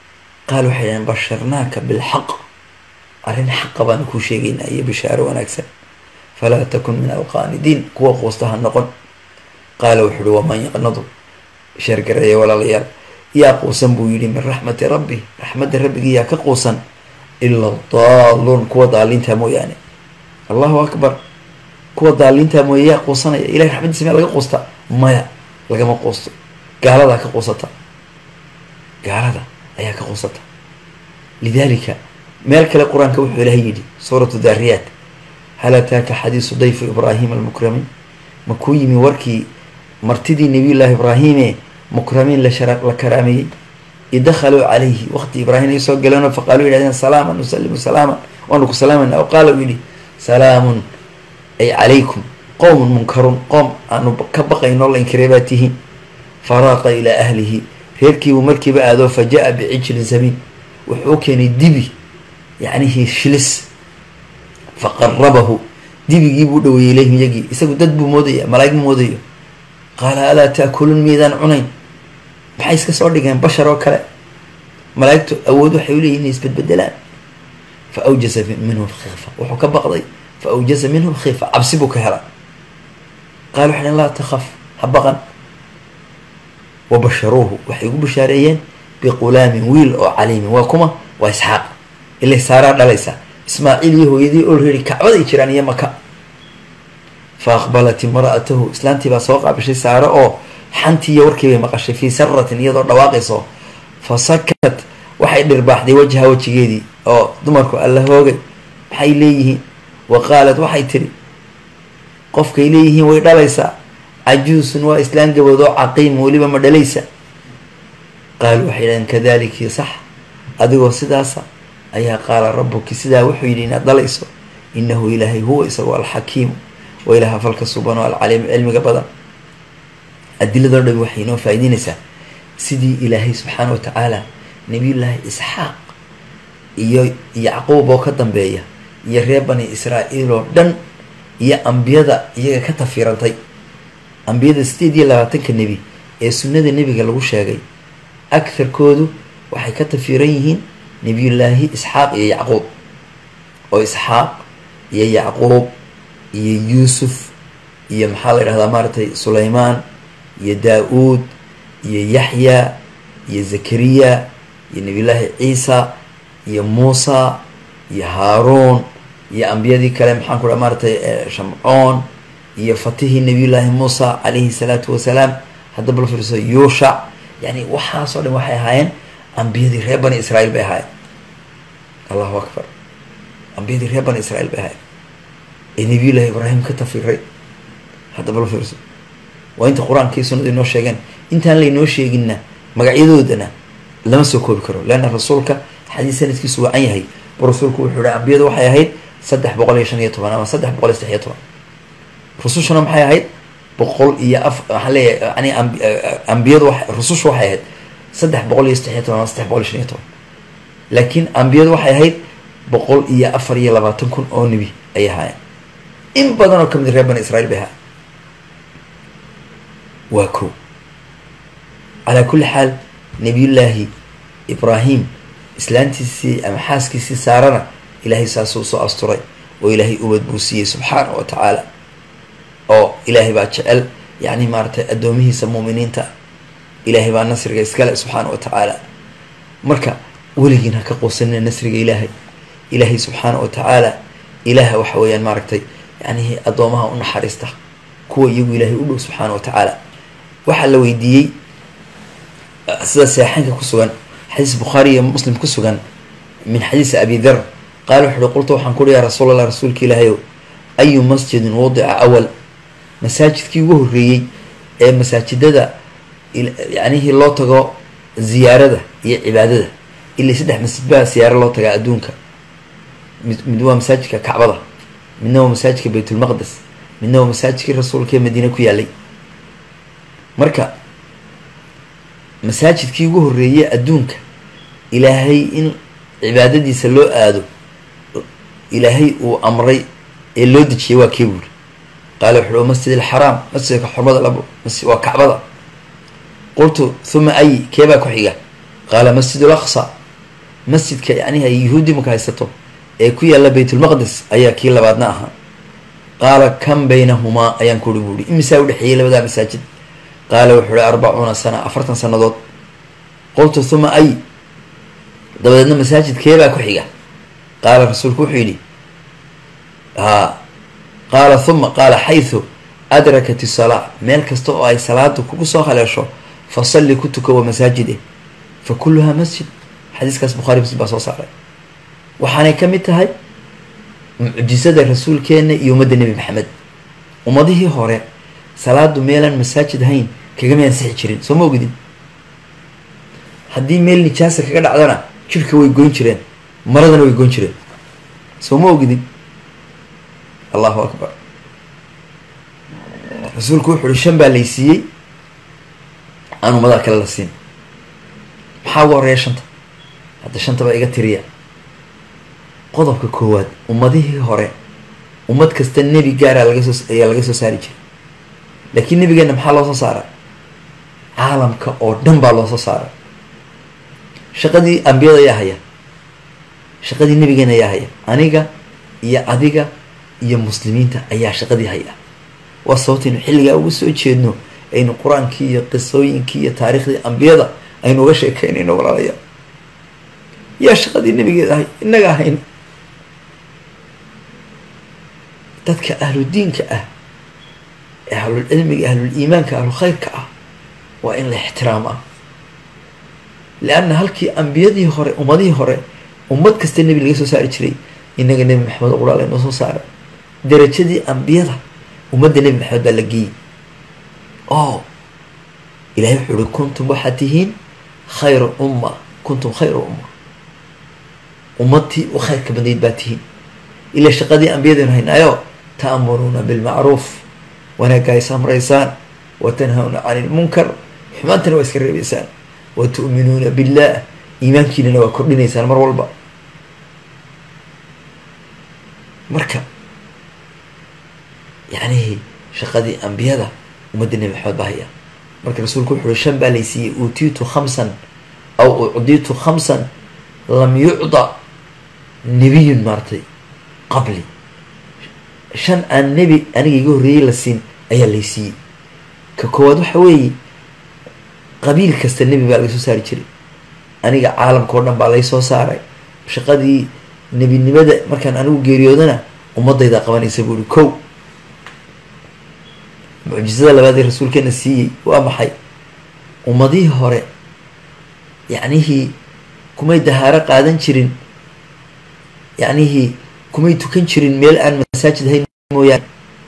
qaal waxay dhaheen basharnaaka bilxaq arrin xaqa baanu kuu sheegaynaa iyo bishaaro wanaagsan falaa takun min alqaanidiin kuwa quusta ha noqon qaala wuxu uhi waman yaqnadu sheergareeya walaalayaal yaa quusan buu yidhi min raxmati rabbi raxmadda rabbigii yaa ka quusan ila daaluun kuwa daaliinta mooyaane allahu akbar kuwa daaliinta mooye yaa quusanaya ilahay raxmaddiisa miyaa laga quusta maya lagama quusto gaaladaa ka quusata gaalada ayaa ka quusata lidalika meel kale qur-aanka wuxuu ilahay yidhi suuratu daariyaat hal ataaka xadiisu dayfu ibraahima almukramiin ma kuu yimi warkii martidii nabiyullaahi ibraahime mukramiin lashara la karaameeyey idakhaluu calayhi waqti ibraahim ay soo galeenoo faqaaluu yihahdeen salaaman nusalimu salaaman waanu ku salaamayna o qaala uu yidhi salaamun ay calaykum qowmun munkaruun qoom aanu ka baqayno la inkiray baa tihiin faraaqa ilaa ahlihi reerkiibuu markiiba aadoo fa jaa bicijlin samiin wuxuu u keenay dibi yacnihi shilis fa qarabahu dibigii buu dhaweeyey ilayhim iyagii isagu dad buu moodaya malaa'ig ma moodayo qaala alaa taakuluun miydaan cunayn maxay iska soo dhigeen bashar oo kale malaa'igtu awood waxay u leeyihin inay isbedbedelaan fa awjasa minhum khiifa wuxuu ka baqday fa awjasa minhum khiifa cabsi buu ka hela qaala waxay dhhen laa takhaf ha baqan wa basharuuhu waxay ugu bashaareeyeen biqulaamin wiil oo caliimin waa kuma waa isxaaq ilay saaraa dhalaysa ismaaciil iyo hooyadii olredi kacbaday jiraan iyo maka fa aqbalat imra'atahu islaantii baa soo qaabishay saare oo xantii iyo warkii bay maqashay fii saratin iyadoo dhawaaqayso fa sakat waxay dhirbaaxday wajha wejigeedii oo dumarku alla hoogay maxay leeyihiin wa qaalat waxay tidhi qofkay leeyihiin way dhalaysaa cajuusun waa islaan gabood oo caqiim weliba ma dhalaysa qaalu waxay dhaheen kadaliki sax adigoo sidaasa ayaa qaala rabuki sidaa wuxuu yidhi inaad dhalayso inahu ilaahay huwa isagoo alxakiimu wa ilaaha falka suban oo alcaliimu cilmiga badan adiladoo dhami waxay inoo faa'ideynaysaa sidii ilaahay subxaana wa tacaala nabiyullaahi isxaaq iyo yacquub oo ka dambeeya iyo reer bani israa'iil oo dhan iyo ambiyada iyaga ka tafiirantay ambiyada sideed iyo labaatanka nebi ee sunnada nebiga lagu sheegay agharkoodu waxay ka tafiiran yihiin nebiyullaahi isxaaq iyo yacquub oo isxaaq iyo yacquub iyo yuusuf iyo maxaa la yidhahdaa maaragtay sulaymaan iyo daa-uud iyo yaxya iyo zakariya iyo nebiyullaahi ciisa iyo muusa iyo haaruun iyo ambiyadii kale maxaan ku dhaha maaratay shamcoon iyo fatihii nabiyullaahi muusa calayhi salaatu wasalaam hadda bal fiirso yuushac yani waxaasoo dhan waxay ahaayeen ambiyadii reer bani israiil bay ahaayeen allahu akbar ambiyadii reer bani israiil bay ahaayeen ee nabiyullaahi ibraahim ka tafiray hadda bal fiirso waa inta qur-aankii sunnadu inoo sheegeen intaan laynoo sheeginna magacyadoodana lama soo koobi karo leanna rasuulka xadiis sanadkiisu wacan yahay bu rasuulku wuxuu ihi ambiyadu waxay ahayd saddex boqol iyo shan iyo toban ama saddex boqol iyo saddex iyo toban rusushuna maxay ahayd boqol iyo af waxaan leeyahay yani ambiyadu wa rusushu waxay ahayd saddex boqol iyo saddex iyo toban ama saddex boqol iyo shan iyo toban laakiin ambiyadu waxay ahayd boqol iyo afar iyo labaatan kun oo nebi ayay ahaayeen in badan oo kamid reer bani israiil bay ahaayeen waa ko calaa kulli xaal nabiyullaahi ibraahim islaantiisii ama xaaskiisii saarana ilaahay saasuu soo asturay oo ilaahay ubad buu siiyey subxaana wa tacaala oo ilaahay baa jecel yacni maaratay addoomihiisa muuminiinta ilaahay baa nasriga iskale subxaana wa tacaala marka weligiin ha ka quusanina nasriga ilaahay ilaahay subxaana wa tacaala ilaaha waxa weeyaan maaragtay yani addoomaha u naxariista kuwa iyagu ilaahay u dhow subxaana wa tacaala waxaa la weydiiyey sida saxeynka ku sugan xadiis bukhaari iyo muslim ku sugan min xadiisi abi dar qaala wuxu uhi qultu waxaan kuhi yaa rasuul allah rasuulka ilaahayow ayu masjidin wadica awal masaajidkii ugu horreeyey ee masaajidada yacnihii loo tago ziyaarada iyo cibaadada ilaa saddex masjid baa siyaaro loo tagaa adduunka mid mid waa masaajidka kacbada midna waa masaajidka baytulmaqdes midna waa masaajidkii rasuulka ee madiine ku yaalay marka masaajidkii ugu horreeyey adduunka ilaahay in cibaadadiisa loo aado ilaahay uu amray ee loo dejiyay waa kee buuri qaala wuxu uhi masjid alxaraam masjidka xurmada labo masjid waa kacbada qultu huma ay keebaa ku xiga qaala masjid alaqsa masjidka yacnihi ay yuhuudi marka haysato ee ku yaalla baytulmaqdis ayaa kii labaadna ahaa qaala kam baynahumaa ayaan ku uri buuhi imisaa udhexeeyey labadaa masaajid qaala wuxuu uhi arbacuuna sana afartan sanadood qultu huma ay dabadeedna masaajidkeebaa ku xiga qaala rasuulku wuxuu yidhi haa qaala huma qaala xaysu adrakat isalaa meel kasta oo ay salaadu kugu soo haleesho fa salli ku tuka wa masaajide fa kulluhaa masjid xadiiskaas bukhaari muslim baa soo saaray waxaanay ka mid tahay mucjisada rasuulkeena iyo ummadda nebi maxamed ummadihii hore salaadu meelaan masaajid ahayn kagama ansixi jirin soo ma ogidin haddii meel nijaasa kaga dhacdana jirhka way goyn jireen maradana way goyn jireen soo ma ogidin allahu akbar rasuulku wuxu uhi shan baa laysiiyey aan ummadaha kale la siin maxaa uga horeeya shanta hadda shantaba iga tiriya qodobka koowaad ummadihii hore ummad kasta nebi gaaraa laga soo ayaa laga soo saari jiray laakiin nebigeena maxaa loo soo saaray caalamka oo dhan baa loo soo saaray shaqadii ambiyada ayaa haya shaqadii nebigeena ayaa haya aniga iyo adiga iyo muslimiinta ayaa shaqadii haya waa sababtaynu xilligaa uga soo jeedno aynu qur-aankii iyo qisooyinkii iyo taariikhdii ambiyada aynu uga sheekeynayno walaalaya yaa shaqadii nebigeeda ahay innaga ahayn dadka ahludiinka ah ee ahlulcilmiga ahluliimaanka ahlulkhayrka ah waa in la ixtiraamaa leanna halkii ambiyadii hore ummadihii hore ummad kasta nebi laga soo saari jiray innaga nebi maxamed quraal inoo soo saaray darajadii ambiyada ummadda nebi maxamed baa la geeyey o ilahay wuxuu uhi kuntum waxaad tihiin khayra umma kuntum khayra umma ummadtii u khayrka badnayd baa tihiin ilaa shaqadii ambiyadaynu haynaayo ta'muruuna bilmacruuf wanaagga is amraysaan wa tanhawna cani ilmunkar xumaantana waa iska reebeysaan wa tu'minuuna billah iimaankiinana waa kordhinaysaan mar walba marka yacnihi shaqadii ambiyada ummadda nebi maxamed baa haya marka rasuulku wuxu uhi shan baa laysiiyey uutiitu khamsan aw ucdiitu khamsan lam yucda nebiyun maaratay qabli shan aan nebi aniga iga horreeyey la siin ayaa laysiiyey ka koowaad waxa weeye qabiil kasta nebi baa laga soo saari jiray aniga caalamka o dhan baa lay soo saaray shaqadii nebinimada markaan anigu geeriyoodana ummadayda qabanaysa buu ihi kow mucjisada labaad ee rasuulkeena siiyey waa maxay ummadihii hore yacnihii kumay dahaaro qaadan jirin yacnihii kumay tukan jirin meel aan masaajid hayn mooyaane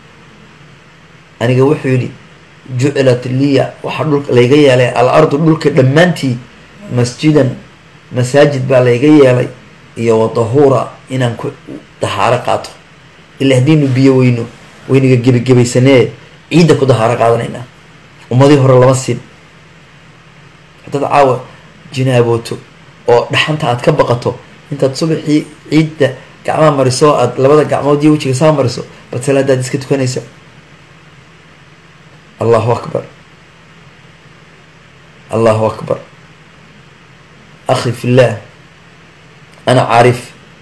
aniga wuxuu yidhi jucilat liya waxaa dhulka layga yeelay al ardu dhulka dhammaantii masjidan masaajid baa layga yeelay iyo wadahuura inaan ku dahaaro qaato ilaa haddiinu biyo weyno waynaga gebagebaysanee ciidda ku dahaaro qaadanaynaa ummadii hore lama siin haddaad caawa jinaabooto oo dhaxanta aad ka baqato intaad subaxii ciidda gacmaha mariso aad labada gacmood iyo wejiga saa mariso bad salaadaad iska tukanaysa allahu akbar allahu akbar akhi fi llah ana caarif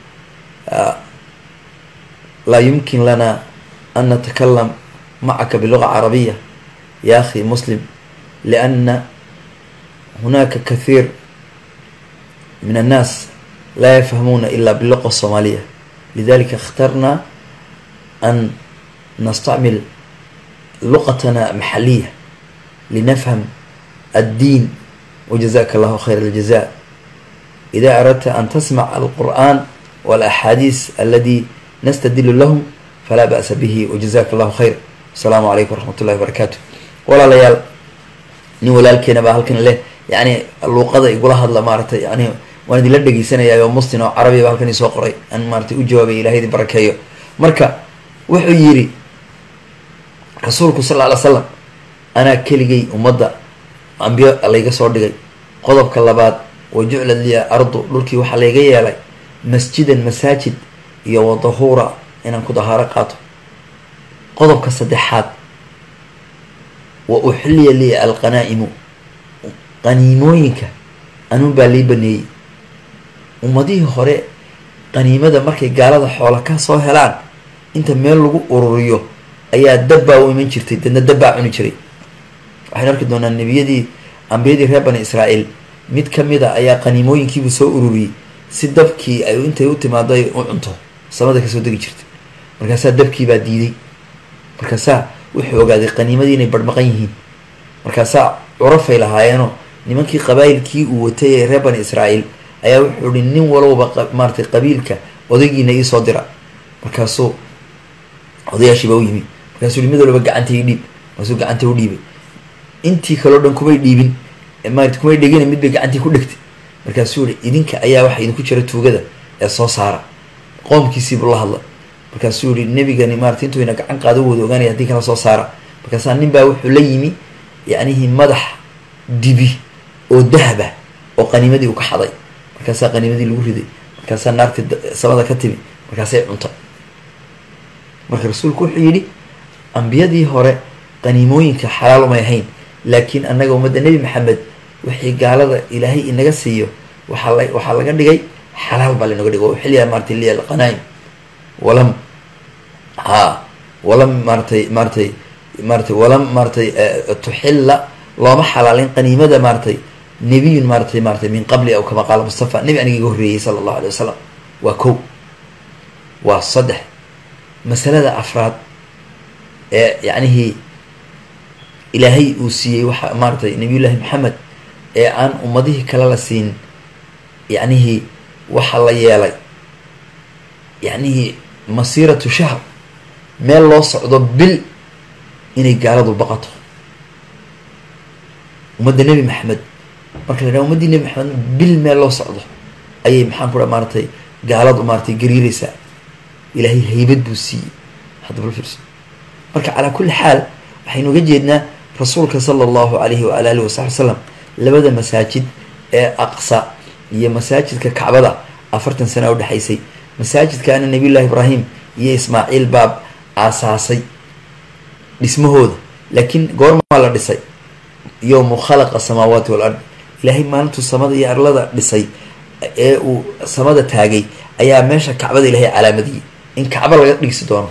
laa yumkin lana an natakalam macaka biluga carabiya ya akhi muslim liana hunaka kathiir min annaas laa yafhamuna ila biluqa الصoomaaliya lidalika اkhtarna an nastacmil luqatna maxaliya linafham الdiin wajazaka allahu khayr اljaza ida aradta an tasmac alqur'an walaxaadiis aladi nastadilu lahum falaa ba'sa bihi wajazaka allahu khayr asalaamu calaykum waraxmat ullahi wabarakaatu walaalayaal nin walaalkeena baa halkan leh yani luuqada igula hadla maaratay yani waan idinla dhegeysanaya oo mustin oo carabiya ba halkan isoo qoray aan maaratay u jawaabay ilahay idin barakeeyo marka wuxuu yidhi rasuulku sal ly slam anaa keligay ummadda ambiyo layga soo dhigay qodobka labaad wa juclad liya ardu dhulkii waxaa layga yeelay masjidan masaajid iyo wadahuura inaan ku dahaaro qaato qodobka saddexaad wa uxilliya liya alqanaa'imu qaniimooyinka anuun baa lii baneeyey ummadihii hore qaniimada markay gaalada xoola ka soo helaan inta meel lagu ururiyo ayaa dabbaa u iman jirtay dadna dabbaa cuni jiray waxaynu arki doonaa nebiyadii ambiyadii reer bani israa'iil mid ka mid a ayaa qaniimooyinkiibuu soo ururiyey si dabkii ay intay u timaado ay u cunto samada kasoo degi jirtay markaasaa dabkiibaa diiday markaasaa wuxuu ogaaday qaniimadii inay barhmaqan yihiin markaasaa curafay lahaayeenoo nimankii qabaayilkii uu watay ee reer bani israa'iil ayaa wuxuu ihi nin walowba maaratay qabiilka odaygiina iisoo dira markaasuu odayaashiibaa u yimi markaasuu mid walba gacanta ii dhiib markaasuu gacanta u dhiibay intii kaleo dhan kumay dhiibin maarata kumay dhegina mid bay gacantii ku dhegtay markaasuu yihi idinka ayaa waxa idinku jira tuugada ee soo saara qoomkiisiibuu la hadla markaasuu yihi nebigani maarata intuu ina gacan qaado wada ogaanaya haddii kala soo saara markaasaa nin baa wuxuu la yimi yacnihii madax dibi oo dahaba oo qaniimadii uu ka xaday markaasaa qaniimadii lagu riday markaasaa naartii samada ka timi markaasay cuntay marka rasuulku wuxuu yidhi ambiyadii hore qaniimooyinka xalaal umay ahayn laakiin annaga ummadda nebi maxamed wixii gaalada ilaahay inaga siiyo waxaa la waxaa laga dhigay xalaal baa lanoga dhigay xilliyaa maaratay liya alqanaa'im walam ha walam maaratay maaratay maaratay walam maaratay tuxilla looma xalaalin qaniimada maaratay nebiyun maaratay maaratay min qabli aw kama qaala mustafa nebi aniga iga horreeyey sala allahu alay wasalam waa kow waa saddex masalada afraad ee yacnihii ilaahay uu siiyey waxa maaratay nabiyullaahi maxamed ee aan ummadihii kale la siin yacnihii waxa la yeelay yacnihii masiiratu shahr meel loo socdo bil inay gaaladu baqato ummadda nebi maxamed marka la dhaha ummaddii nebi maxamed bil meel loo socdo ayay maxaan ku dha maaratay gaaladu maaratay gariireysaa ilaahay haybad buu siiyey hadda bal fiirso marka calaa kulli xaal waxaynu uga jeednaa rasuulka sala allahu alayhi waala alihi wasaxbi wasalam labada masaajid ee aqsa iyo masaajidka kacbada afartan sana udhexaysay masaajidkaana nabiyullahi ibraahim iyo ismaaciil baab aasaasay dhismahooda laakiin goormaa la dhisay yowmu khalaqa samaawaati wal ard ilaahay maalintuu samada iyo arlada dhisay ee uu samada taagay ayaa meesha kacbada ilaahay calaamadiyey in kacbo laga dhigsi doono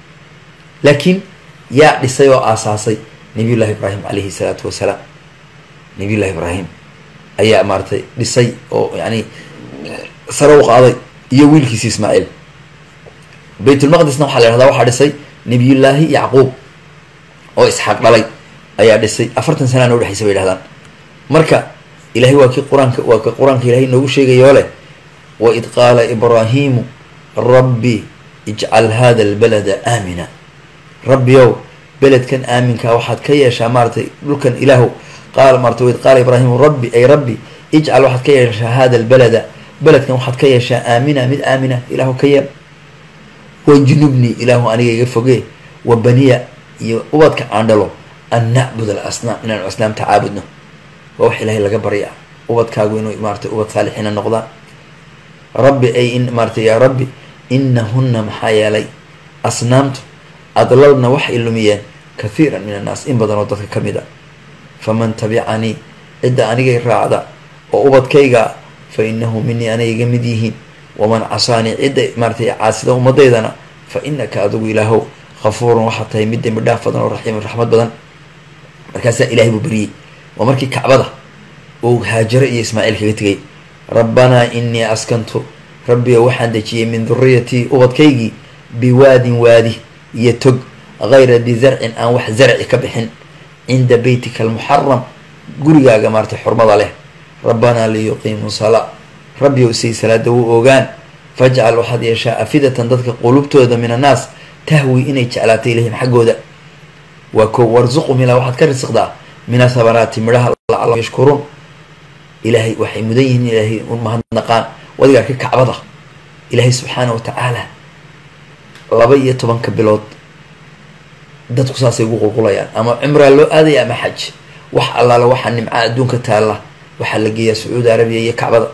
laakiin yaa dhisay oo aasaasay nabiyullahi ibraahim calayhi salaatu wasalaam nabiyullahi ibraahim ayaa maaratay dhisay oo yani sare u qaaday iyo wiilkiisi ismaaciil baytulmaqdisna waxaa la yhahdaa waxaa dhisay nabiyullaahi yacquub oo isxaaq dhalay ayaa dhisay afartan sanana udhexaysa bay yhahdaan marka ilahay waa kii qur-aanka waa ka qur-aanka ilahay noogu sheegayoo leh waid qaala ibraahimu rabbi ijcal hada albalada aamina rabbiyow beledkan aaminkaa waxaad ka yeeshaa maaratay dhulkan ilaahu qaal maarata waid qaala ibraahimu rabbi ay rabbi ijcal waxaad ka yeeshaa hada albalada beledkan waxaad ka yeeshaa aamina mid aamina ilaahu ka yeel wajnubnii ilaahu aniga iga fogee wa baniya iyo ubadka aan dhalo an nacbud al asnaam inaanu asnaamta caabudno waa wax ilaahay laga baryaa ubadkaagu inuu maaratay ubad saalixiina noqdaan rabbi ay in maaratay yaa rabbi inahunna maxaa yeelay asnaamtu adlalna waxay lumiyeen kathiiran min annaas in badan oo dadka ka mid a faman tabicanii cidda anigay raacda oo ubadkayga fa inahu minii anay iga mid yihiin waman casaanii cidda maaratay caasida umadaydana fa inaka adigu ilaahow kafuurun waxaa tahay mid dembi dhaaf badan oo raxiimun raxmad badan markaasaa ilahay buu beriyey waa markii kacbada uu haajare iyo ismaaciil kaga tegay rabbanaa inii askantu rabbiga waxaan dejiyey min duriyatii ubadkaygii biwaadin waadi iyo tog hayra di zarcin aan wax zarci ka bixin cinda beytika almuxaram gurigaaga maaratay xurmada leh rabbanaa liyuqiimuu salaa rabbigow say salaada u ogaan fajcal waxaad yeeshaa afidatan dadka qulubtooda min annaas tahwi inay jeclaatay ilayhim xaggooda waa ko warsuqum ilaa waxaad ka risiqdaa min athabaraati midhaha lacala yashkuruun ilaahay waxay mudan yihiin ilaahay u mahadnaqaan wadigaa ka kacbada ilaahay subxaana wa tacaala laba iyo tobanka bilood dadku saasay ugu qulqulayaan ama cumraa loo aadaya ama xaj wax allaale waxaa nimca adduunka taalla waxaa la geeyaa sacuudi arabiya iyo kacbada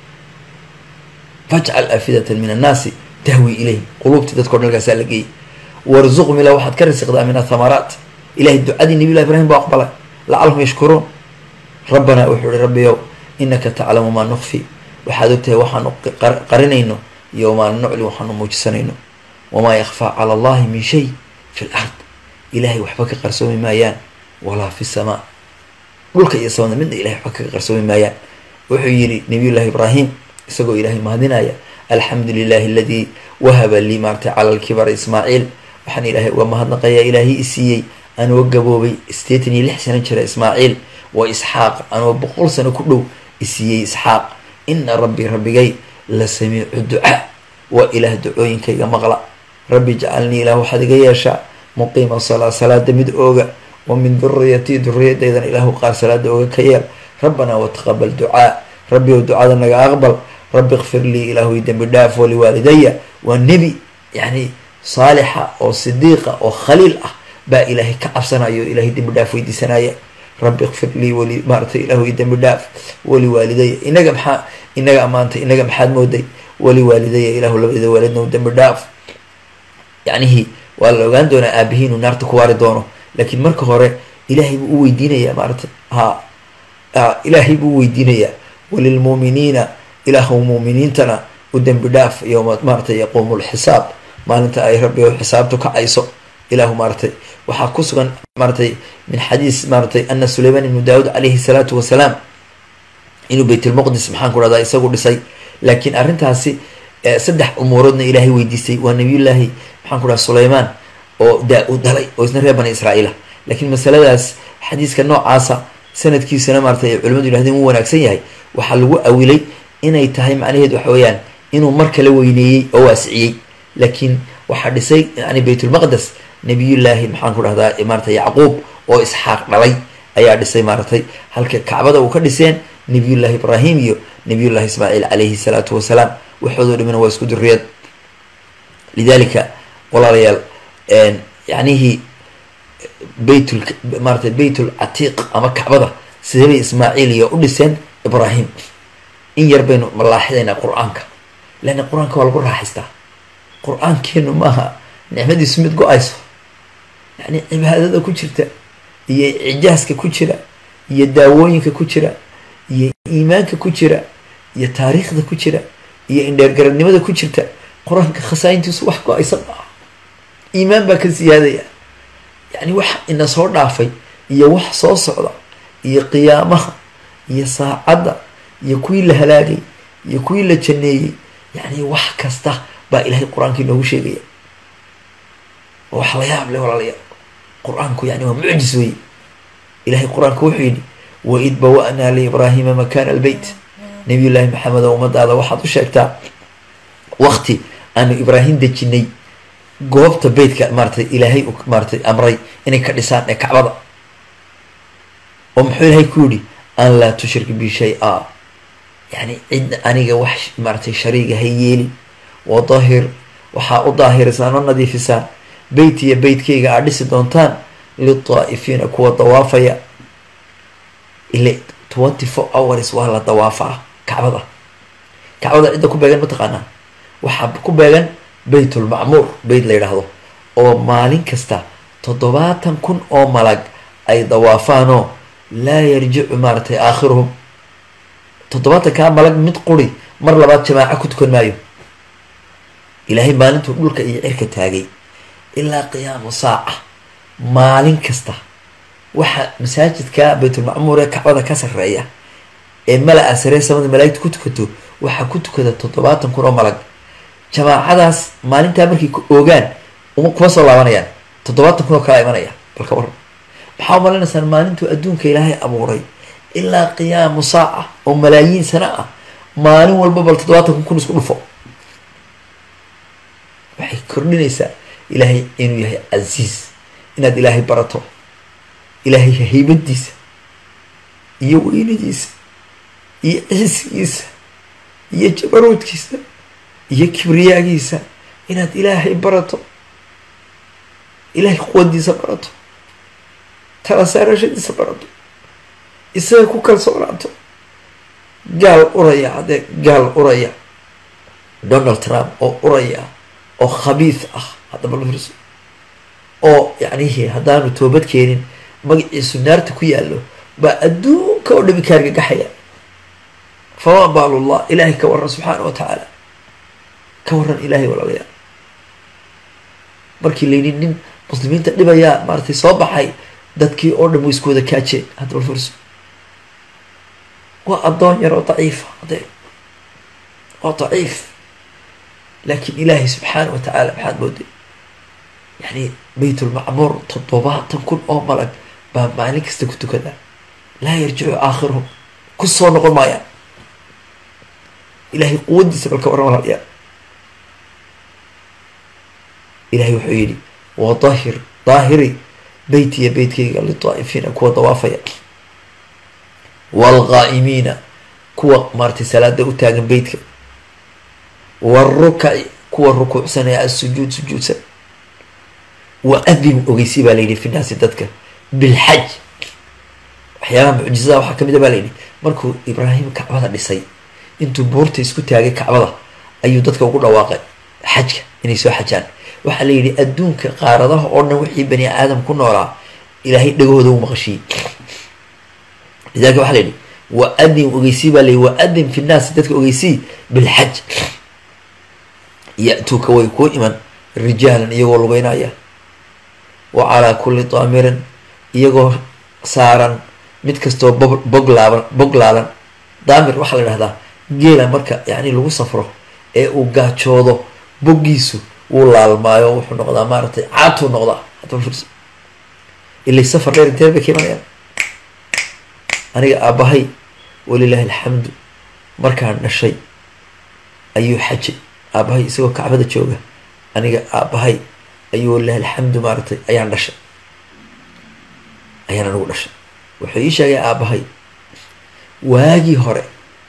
fajcal afidatan min annaasi tahwi ilayhim quluubtii dadkao dhan halkaasaa la geeyay warzuqum ilaa waxaad ka risiqdaa min athamaraat ilahay ducadii nabiy llahi ibrahim baa aqbalay lacalahum yashkuruun rabbanaa wuxuu ihi rabbiyow inaka taclamu maa nukfi waxaad ogtahay waxaanu qarinayno iyo wamaa nucli waxaanu muujisanayno wamaa yakfaa cala allahi min shay fi l ard ilahay waxba ka qarsoomi maayaan walaa fi samaa dhulka iyo samada midna ilahay waxba kaga qarsoomi maayaan wuxuu yidhi nabiyullahi ibraahim isagoo ilaahay mahadinaya alxamdu lilahi aladii wahaba lii maartay cala lkibara ismaaciil waxaan ilaahay uga mahadnaqayaa ilaahay isiiyey anoo gaboobay sideetan iyo lix sano jira ismaaciil wa isxaaq anoo boqol sano ku dhow isiiyey isxaaq ina rabbii rabbigay la samiicu ducaa waa ilaah ducooyinkayga maqla rabbi jacalnii ilaah waxaad iga yeeshaa muqiima salaa salaada mid ooga wa min duriyatii duriyadaydan ilaahu qaar salaada ooga ka yeel rabbanaa wataqabal ducaa rabbi ow ducada naga aqbal rabbi ikfir lii ilaahuy dembi dhaaf waliwaalidaya waa nebi yacni saalixa oo sidiiqa oo khaliil ah baa ilaahay ka cabsanayo o ilahay dembi dhaaf weydiisanaya rabbi ikfir lii wali maaratay ilaahuy dembi dhaaf waliwaalidaya inaga maxaa inaga ammaantay inaga maxaad mooday waliwaalidaya ilaahu labada waalidna dembi dhaaf yacnihii waa la ogaan doonaa aabihi inuu naarta ku waari doono laakiin marka hore ilaahay buu u weydiinayaa maaratay ha ilaahay buu u weydiinayaa walilmuuminiina ilaahu muuminiintana u dembi dhaaf yowma maaratay yaquumu lxisaab maalinta ay rabbi o xisaabtu kacayso ilaahu maaratay waxaa ku sugan maaratay min xadiis maaratay ana suleyman ibnu daawud calayhi salaatu wasalaam inuu baytulmuqdis maxaan ku dhahdaa isagu dhisay laakiin arrintaasi saddex umuuroodna ilaahay weydiistay waa nabiyullaahi maxaan ku dhaha suleymaan oo daa-u dhalay oo isna reer bani israa'iila laakiin masaladaas xadiiska noocaasa sanadkiisana maaratay ay culimadu yihahdeen wuu wanaagsan yahay waxaa lagu awilay inay tahay macnaheed waxa weeyaan inuu mar kala weyneeyey oo waasiciyey laakiin waxaa dhisay yani baytulmaqdes nabiyullaahi maxaan ku dhahdaa maarata yacquub oo isxaaq dhalay ayaa dhisay maaratay halka kacbada uu ka dhiseen nabiyullahi ibraahim iyo nabiyullahi ismaaciil calayhi salaatu wasalaam waxoodoo dhimina waa isku duriyad lidalika walaalayaal yacnihii baytul maaratay baytul catiiq ama kacbada sidee bay ismaaciil iyo u dhiseen ibraahim in yar baynu malaaxidaynaa qur-aanka leanna qur-aanka waa lagu raaxaystaa qur-aankeenu maaha nicmadiisu mid go-ayso yacni cibaadada ku jirta iyo cijaaska ku jira iyo daawooyinka ku jira iyo iimaanka ku jira iyo taariikhda ku jira iyo indheergaradnimada ku jirta qur-aanka khasaaintiisu wax go-aysa maaha iimaan baa ka siyaadaya yacni wax ina soo dhaafay iyo wax soo socda iyo qiyaamaha iyo saacadda iyo kuwii la halaagay iyo kuwii la janeeyey yacni wax kasta baa ilaahay qur-aanka inoogu sheegaya wax la yaab leh walaalayaal qur-aanku yani waa mucjis weye ilahay qur-aanka wuxuu yidhi waid bawa-naa liibraahima makaana albeyt nabiy llaahi maxamed oo ummadaada waxaad u sheegtaa wakti aanu ibraahim dejinay goobta beytka maaratay ilaahay maaratay amray inay ka dhisaan ee kacbada oo muxuu ilaahay ku yidhi an laa tushrik bi shay-a yani cidna aniga wax maaratay shariiga ha yeelin wadahir waxaa u daahirisaan oo nadiifisaan beyt iyo beytkayga aad dhisi doontaan litaa'ifiina kuwa dawaafaya ile twenty four hours waa la dawaafaa kacbada kacbada cidda ku beegan mataqaanaa waxaa ku beegan beytulmacmuur beyt la yidhaahdo oo maalin kasta toddobaatan kun oo malag ay dawaafaanoo laa yarjicu maaratay aakhiruhum toddobaatan kaa malag mid quri mar labaad jamaaco ku tukan maayo ilaahay maalintuu dhulka iyo cirka taagay ilaa qiyaamu saaca maalin kasta waxa masaajidka baytulmacmuur ee kacbada ka sarreeya ee mala-a saree samada malaa'igta ku tukato waxaa ku tukada toddobaatan kun oo malag jamaacadaas maalintaa markay ku oogaan uma kuma soo laabanayaan toddobaatan kun oo kala imanaya balka waran maxaa umalaynaysaa maalintuu adduunka ilaahay abuuray ilaa qiyaamu saaca oo malaayiin sano ah maalin walba bal toddobaatan kun kun isku dhufo waxay kordhinaysaa ilaahay inuu yahay casiis inaad ilaahay barato ilaahay haybadiisa iyo weynadiisa iyo ciisigiisa iyo jabaroodkiisa iyo kibriyaagiisa inaad ilaahay barato ilaahay quwadiisa barato tala saarashadiisa barato isaga ku kalsoonaato gaal uraya haddee gaal uraya donald trump oo uraya oo khabiis ah haddaba lafirso oo yacnihi haddaanu toobad keenin magaciisu naarta ku yaallo baa adduunka oo dhami kaargagaxaya famaa baalullah ilaahay ka waran subxaana wa tacaala ka waran ilaahay walaalayaal markii layidhi nin muslimiinta dhibayaa maaratay soo baxay dadkii oo dhan way isku wada kaajeen hadda bal furso waa addoon yar oo daciifa ade waa daciif laakiin ilaahay subxaana wa tacaala maxaad mooday yani baytulmacmuur toddobaatan kun oo malag baa maalin kasta ku tukada laa yarjicu aakhiruhum ku soo noqon maayaan ilahay quwadiisa balka waran walaalyaa ilahay wuxuu yidhi wadahir daahiri beytiya beytkayga lidaa'ifiina kuwa dawaafaya waalqaa'imiina kuwa maaratay salaada u taagan beytka waarukaci kuwa rukuucsanaya asujuud sujuudsan wa adin ogeysi baa layidhi fi naasi dadka bilxaj waxyaabaha mucjizada waxaa kamid a baa layidhi markuu ibraahim kacbada dhisay intuu buurta isku taagay kacbada ayuu dadka ugu dhawaaqay xajka inay soo xajaan waxaa la yidhi adduunka qaaradaha oo dhan wixii bani aadam ku noolaa ilaahay dhagahooda u maqashiyey lidalika waxaa la yidhi wa adin ogeysii baa layihi wa adin fi nnaasi dadka ogeysii bilxaj ya-tuuka way kuu iman rijaalan iyagoo lugeynaya wa calaa kulli daamirin iyagoo saaran mid kastoo bo bog laaban bog laalan daamir waxaa la dhahdaa geela marka yani lagu safro ee uu gaajoodo boggiisu wuu laalmaayo wuxuu noqdaa maaragtay caatuu noqdaa hadda ilay safar dheer intee bay ka imanayaan aniga aabbahay walilahi alxamdu markaan dhashay ayuu xajay aabbahay isagoo kacbada jooga aniga aabbahay ayuu walilahi alxamdu maaragtay ayaan dhashay ayaan anigu dhashay wuxuu ii sheegay aabbahay waagii hore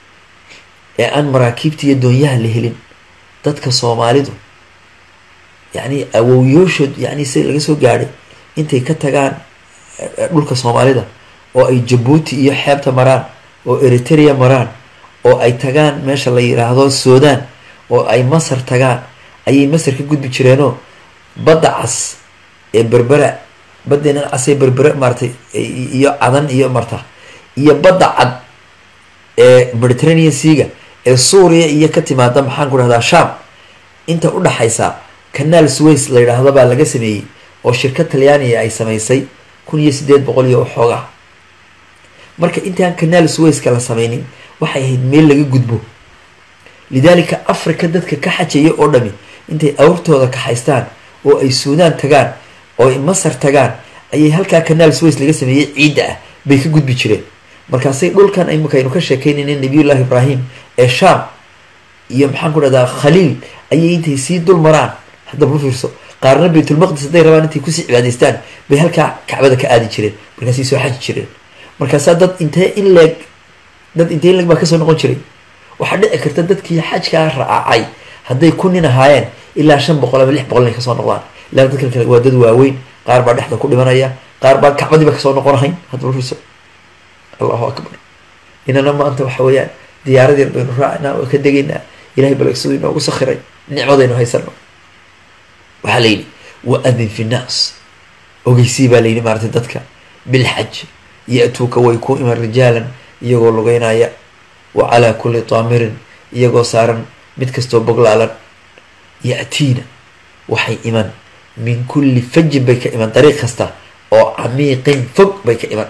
ee aan maraakiibta iyo doonyaha la helin dadka soomaalidu yacni awowyooshood yacni si laga soo gaadhay intay ka tagaan dhulka soomaalida oo ay jabuuti iyo xeebta maraan oo eritrea maraan oo ay tagaan meesha la yiraahdo sudan oo ay masar tagaan ayay masar ka gudbi jireenoo badda cas ee berbera baddeenan casee berbere maaratay iyo cadan iyo marta iyo badda cad ee mediterranean seaga ee suuriya iyo ka timaada maxaan ku dhahdaa sham inta u dhaxaysa canaal sways la yidhaahdo baa laga sameeyey oo shirkad talyaaniga ay samaysay kun iyo sideed boqol iyo waxoogaa marka intaan canaal swayska la sameynin waxay ahayd meel laga gudbo lidaalika africa dadka ka xajaya oo dhami intay awrtooda kaxaystaan oo ay suudaan tagaan oo ay masar tagaan ayay halkaa canaal sways laga sameeyey ciidda ah bay ka gudbi jireen markaasay dhulkan imikaynu ka sheekeynayna nabiyullahi ibraahim ee sham iyo maxaan ku dhahdaa khaliil ayay intay sii dul maraan haddaba u fiirso qaarna baytulmaqdis hadday rabaan intay kusii cibaadaystaan bay halkaa kacbada ka aadi jireen markaasay soo xaji jireen markaasaa dad intee in leeg dad intee in leeg baa kasoo noqon jiray waxaa dhici karta dadkii xajkaa raacay hadday ku nin ahaayeen ilaa shan boqol ama lix boqol inay kasoo noqdaan ilaa dadkan kale waa dad waaweyn qaar baa dhexda ku dhimanaya qaar baan kacbadiiba kasoo noqonahayn haddaba fiirso allahu akbar inana maanta waxa weeyaan diyaarad yar baynu raacinaa oo ka degaynaa ilahay bal siduu inoogu sakhiray nicmadaynu haysano waxaa la yidhi wa adin fi nnaas ogeysii baa layidhi maaratay dadka bilxaj ya-tuuka way ku iman rijaalan iyagoo lugeynaya wa calaa kulli daamirin iyagoo saaran mid kastoo boglaalan ya-tiina waxay iman min kulli fajin bay ka iman dariiq kasta oo camiiqin fog bay ka iman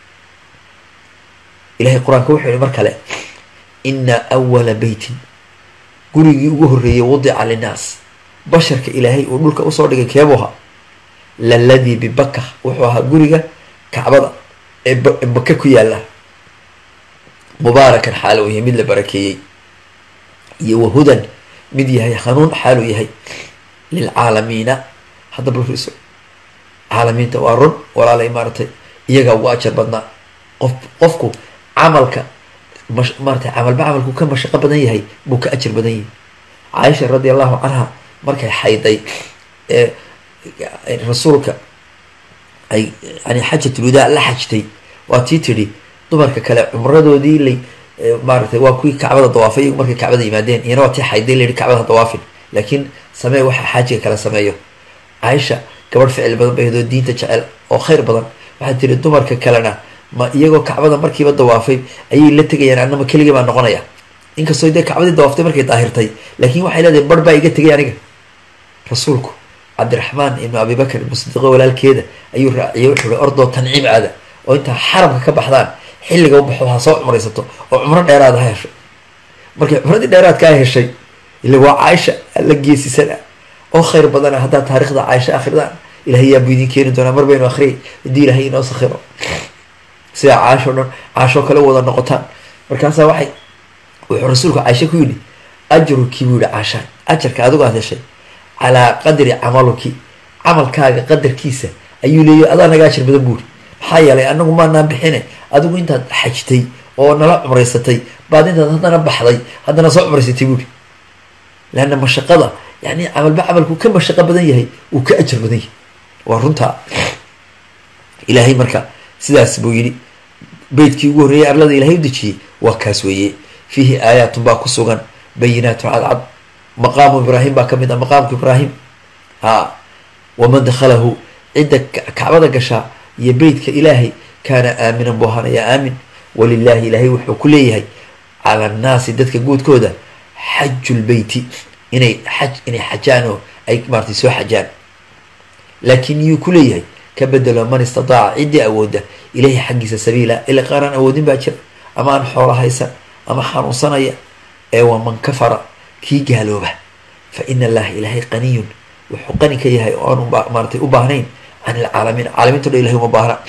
ilahay qur-aanka wuxuu yihi mar kale ina awala beytin gurigii ugu horreeyay wadica linnaas basharka ilaahay uu dhulka usoo dhigay keebuha laladii bibaka wuxuu ahaa guriga kacbada ee baka ku yaala mubaarakan xaal uu yahay mid la barakeeyey iyo wahudan mid yahay hanuun xaal uu yahay lilcaalamiina haddaba fiirso caalamiinta waa run walaalay maaratay iyagaa ugu ajar badnaa qof qofku camalka mash maaratay camalba camalku ka mashaqo badan yahay buu ka ajar badan yahay caaisha radi allahu canha markay xayday ee rasuulka ay yani xajatulwadaa la xajtay waa tii tidhi dumarka kale cumradoodii lay maaratay waa kuwii kacbada dawaafay iyagu markay kacbada yimaadeen iyana waa tii xayday layihi kacbada dawaafin laakiin samee waxa xaajiga kala sameeyo caaisha gabadh ficil badan bay hadoo diinta jecel oo khayr badan waxay tiri dumarka kalena ma iyagoo kacbada markiiba dawaafay ayay la tegayaan anama keligii baa noqonaya inkastoo dee kacbadii dawaaftay markay daahirtay laakiin waxay leedahay bar baa iga tegay aniga rasuulku cabdiraxmaan ibnu abibakar ibnu sidiiqo walaalkeeda ayuu raaciyay wuxuu hi ordoo tanciim aada oo intaa xaramka ka baxdaan xilliga u baxo ha soo cumraysato oo cumro dheeraada ha hesho markay cumradii dheeraadkaa heshay ila waa caaisha alla geesisan ah oo khayr badana haddaad taarikhda caaisha akridaan ilahay yaabuu idin keeni doonaa mar baynu akriyay haddii ilahay inoo sakhiro sidaa caasho dhan caashoo kale wada noqotaan markaasaa waxay wuxuu rasuulku caaisha ku yidhi ajruki buu yihi caashaan ajarka adigu aad heshay calaa qadri camaluki camalkaaga qadarkiisa ayuu leeyahy adaa naga ajar badan buuri maxaa yeelay anagu maanaan bixine adigu intaad xajtay oo nala cumraysatay baad intaad haddana baxday haddana soo cumraysatay buuri leanna mashaqada yani camalba camalku ka mashaqo badan yahay uu ka ajar badan yahay waa runtaa ilaahay marka sidaas buu yidhi beytkii ugu horreeyay arlada ilahay u dejiyey waa kaas weeye fiihi aayaatun baa ku sugan bayinaatun cadcad maqaamu ibraahim baa kamid ah maqaamku ibraahim ha waman dakhalahu cidda kacbada gashaa iyo beytka ilaahay kaana aaminan buu ahaanayaa aamin walilahi ilaahay wuxuu ku leeyahay cala annaasi dadka guudkooda xajulbeyti inay xaj inay xajaan oo ay maaratay soo xajaan laakiin yuu ku leeyahay ka bedelo man istadaaca ciddii awoodda ilahi xaggiisa sabiila ila qaaraan awoodin baa jira ama aan xoolo haysan ama xanuunsanaya ee waa man kafara kii gaalooba fa ina allaha ilaahay qaniyun wuxuu qani ka yahay oo aan maaratay u baahnayn can ilcaalamiin caalamiinto dhan ilahay uma baahna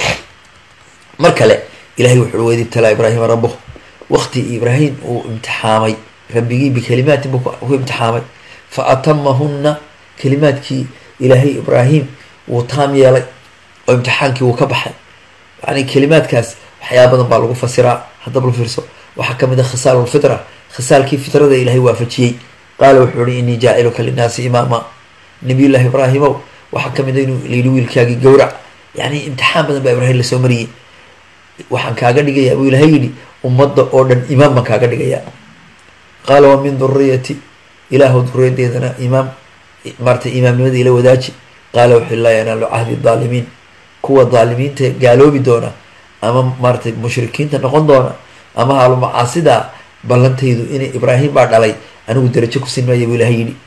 mar kale ilahay wuxuu weydi ibtalaa ibraahima rabuh waqti ibraahim uu imtixaamay rabbigii bikalimaatin buu ku imtixaamay fa atamahunna kalimaadkii ilaahay ibraahim wuu taam yeelay oo imtixaankii wuu ka baxay yani kalimaadkaas waxyaaba badan baa lagu fasiraa haddaba la fiirso waxaa kamid a khisaal lfitra khisaalkii fitrada ilaahay waafajiyey qaala wuxuu ihi inii jaaciluka linnaasi imaama nabiyullahi ibraahimow waxaa kamid a inuu layidhi wiilkaagii gowrac yani imtixaan badan baa ibraahim lasoo mariyey waxaan kaaga dhigayaa buu ilahay yidhi ummadda oo dhan imaam baan kaaga dhigayaa qaala wa min duriyati ilaahu duriyadeedana imaam maaratay imaamnimada ila wadaaji qaala wuxuu laa yanaalu cahdi daalimiin kuwa daalimiinta gaaloobi doona ama maaratay mushrikiinta noqon doona ama haalu macaasida ballantaydu inay ibraahim baa dhalay anigu darajo ku sinmaya buu ilahay yidhi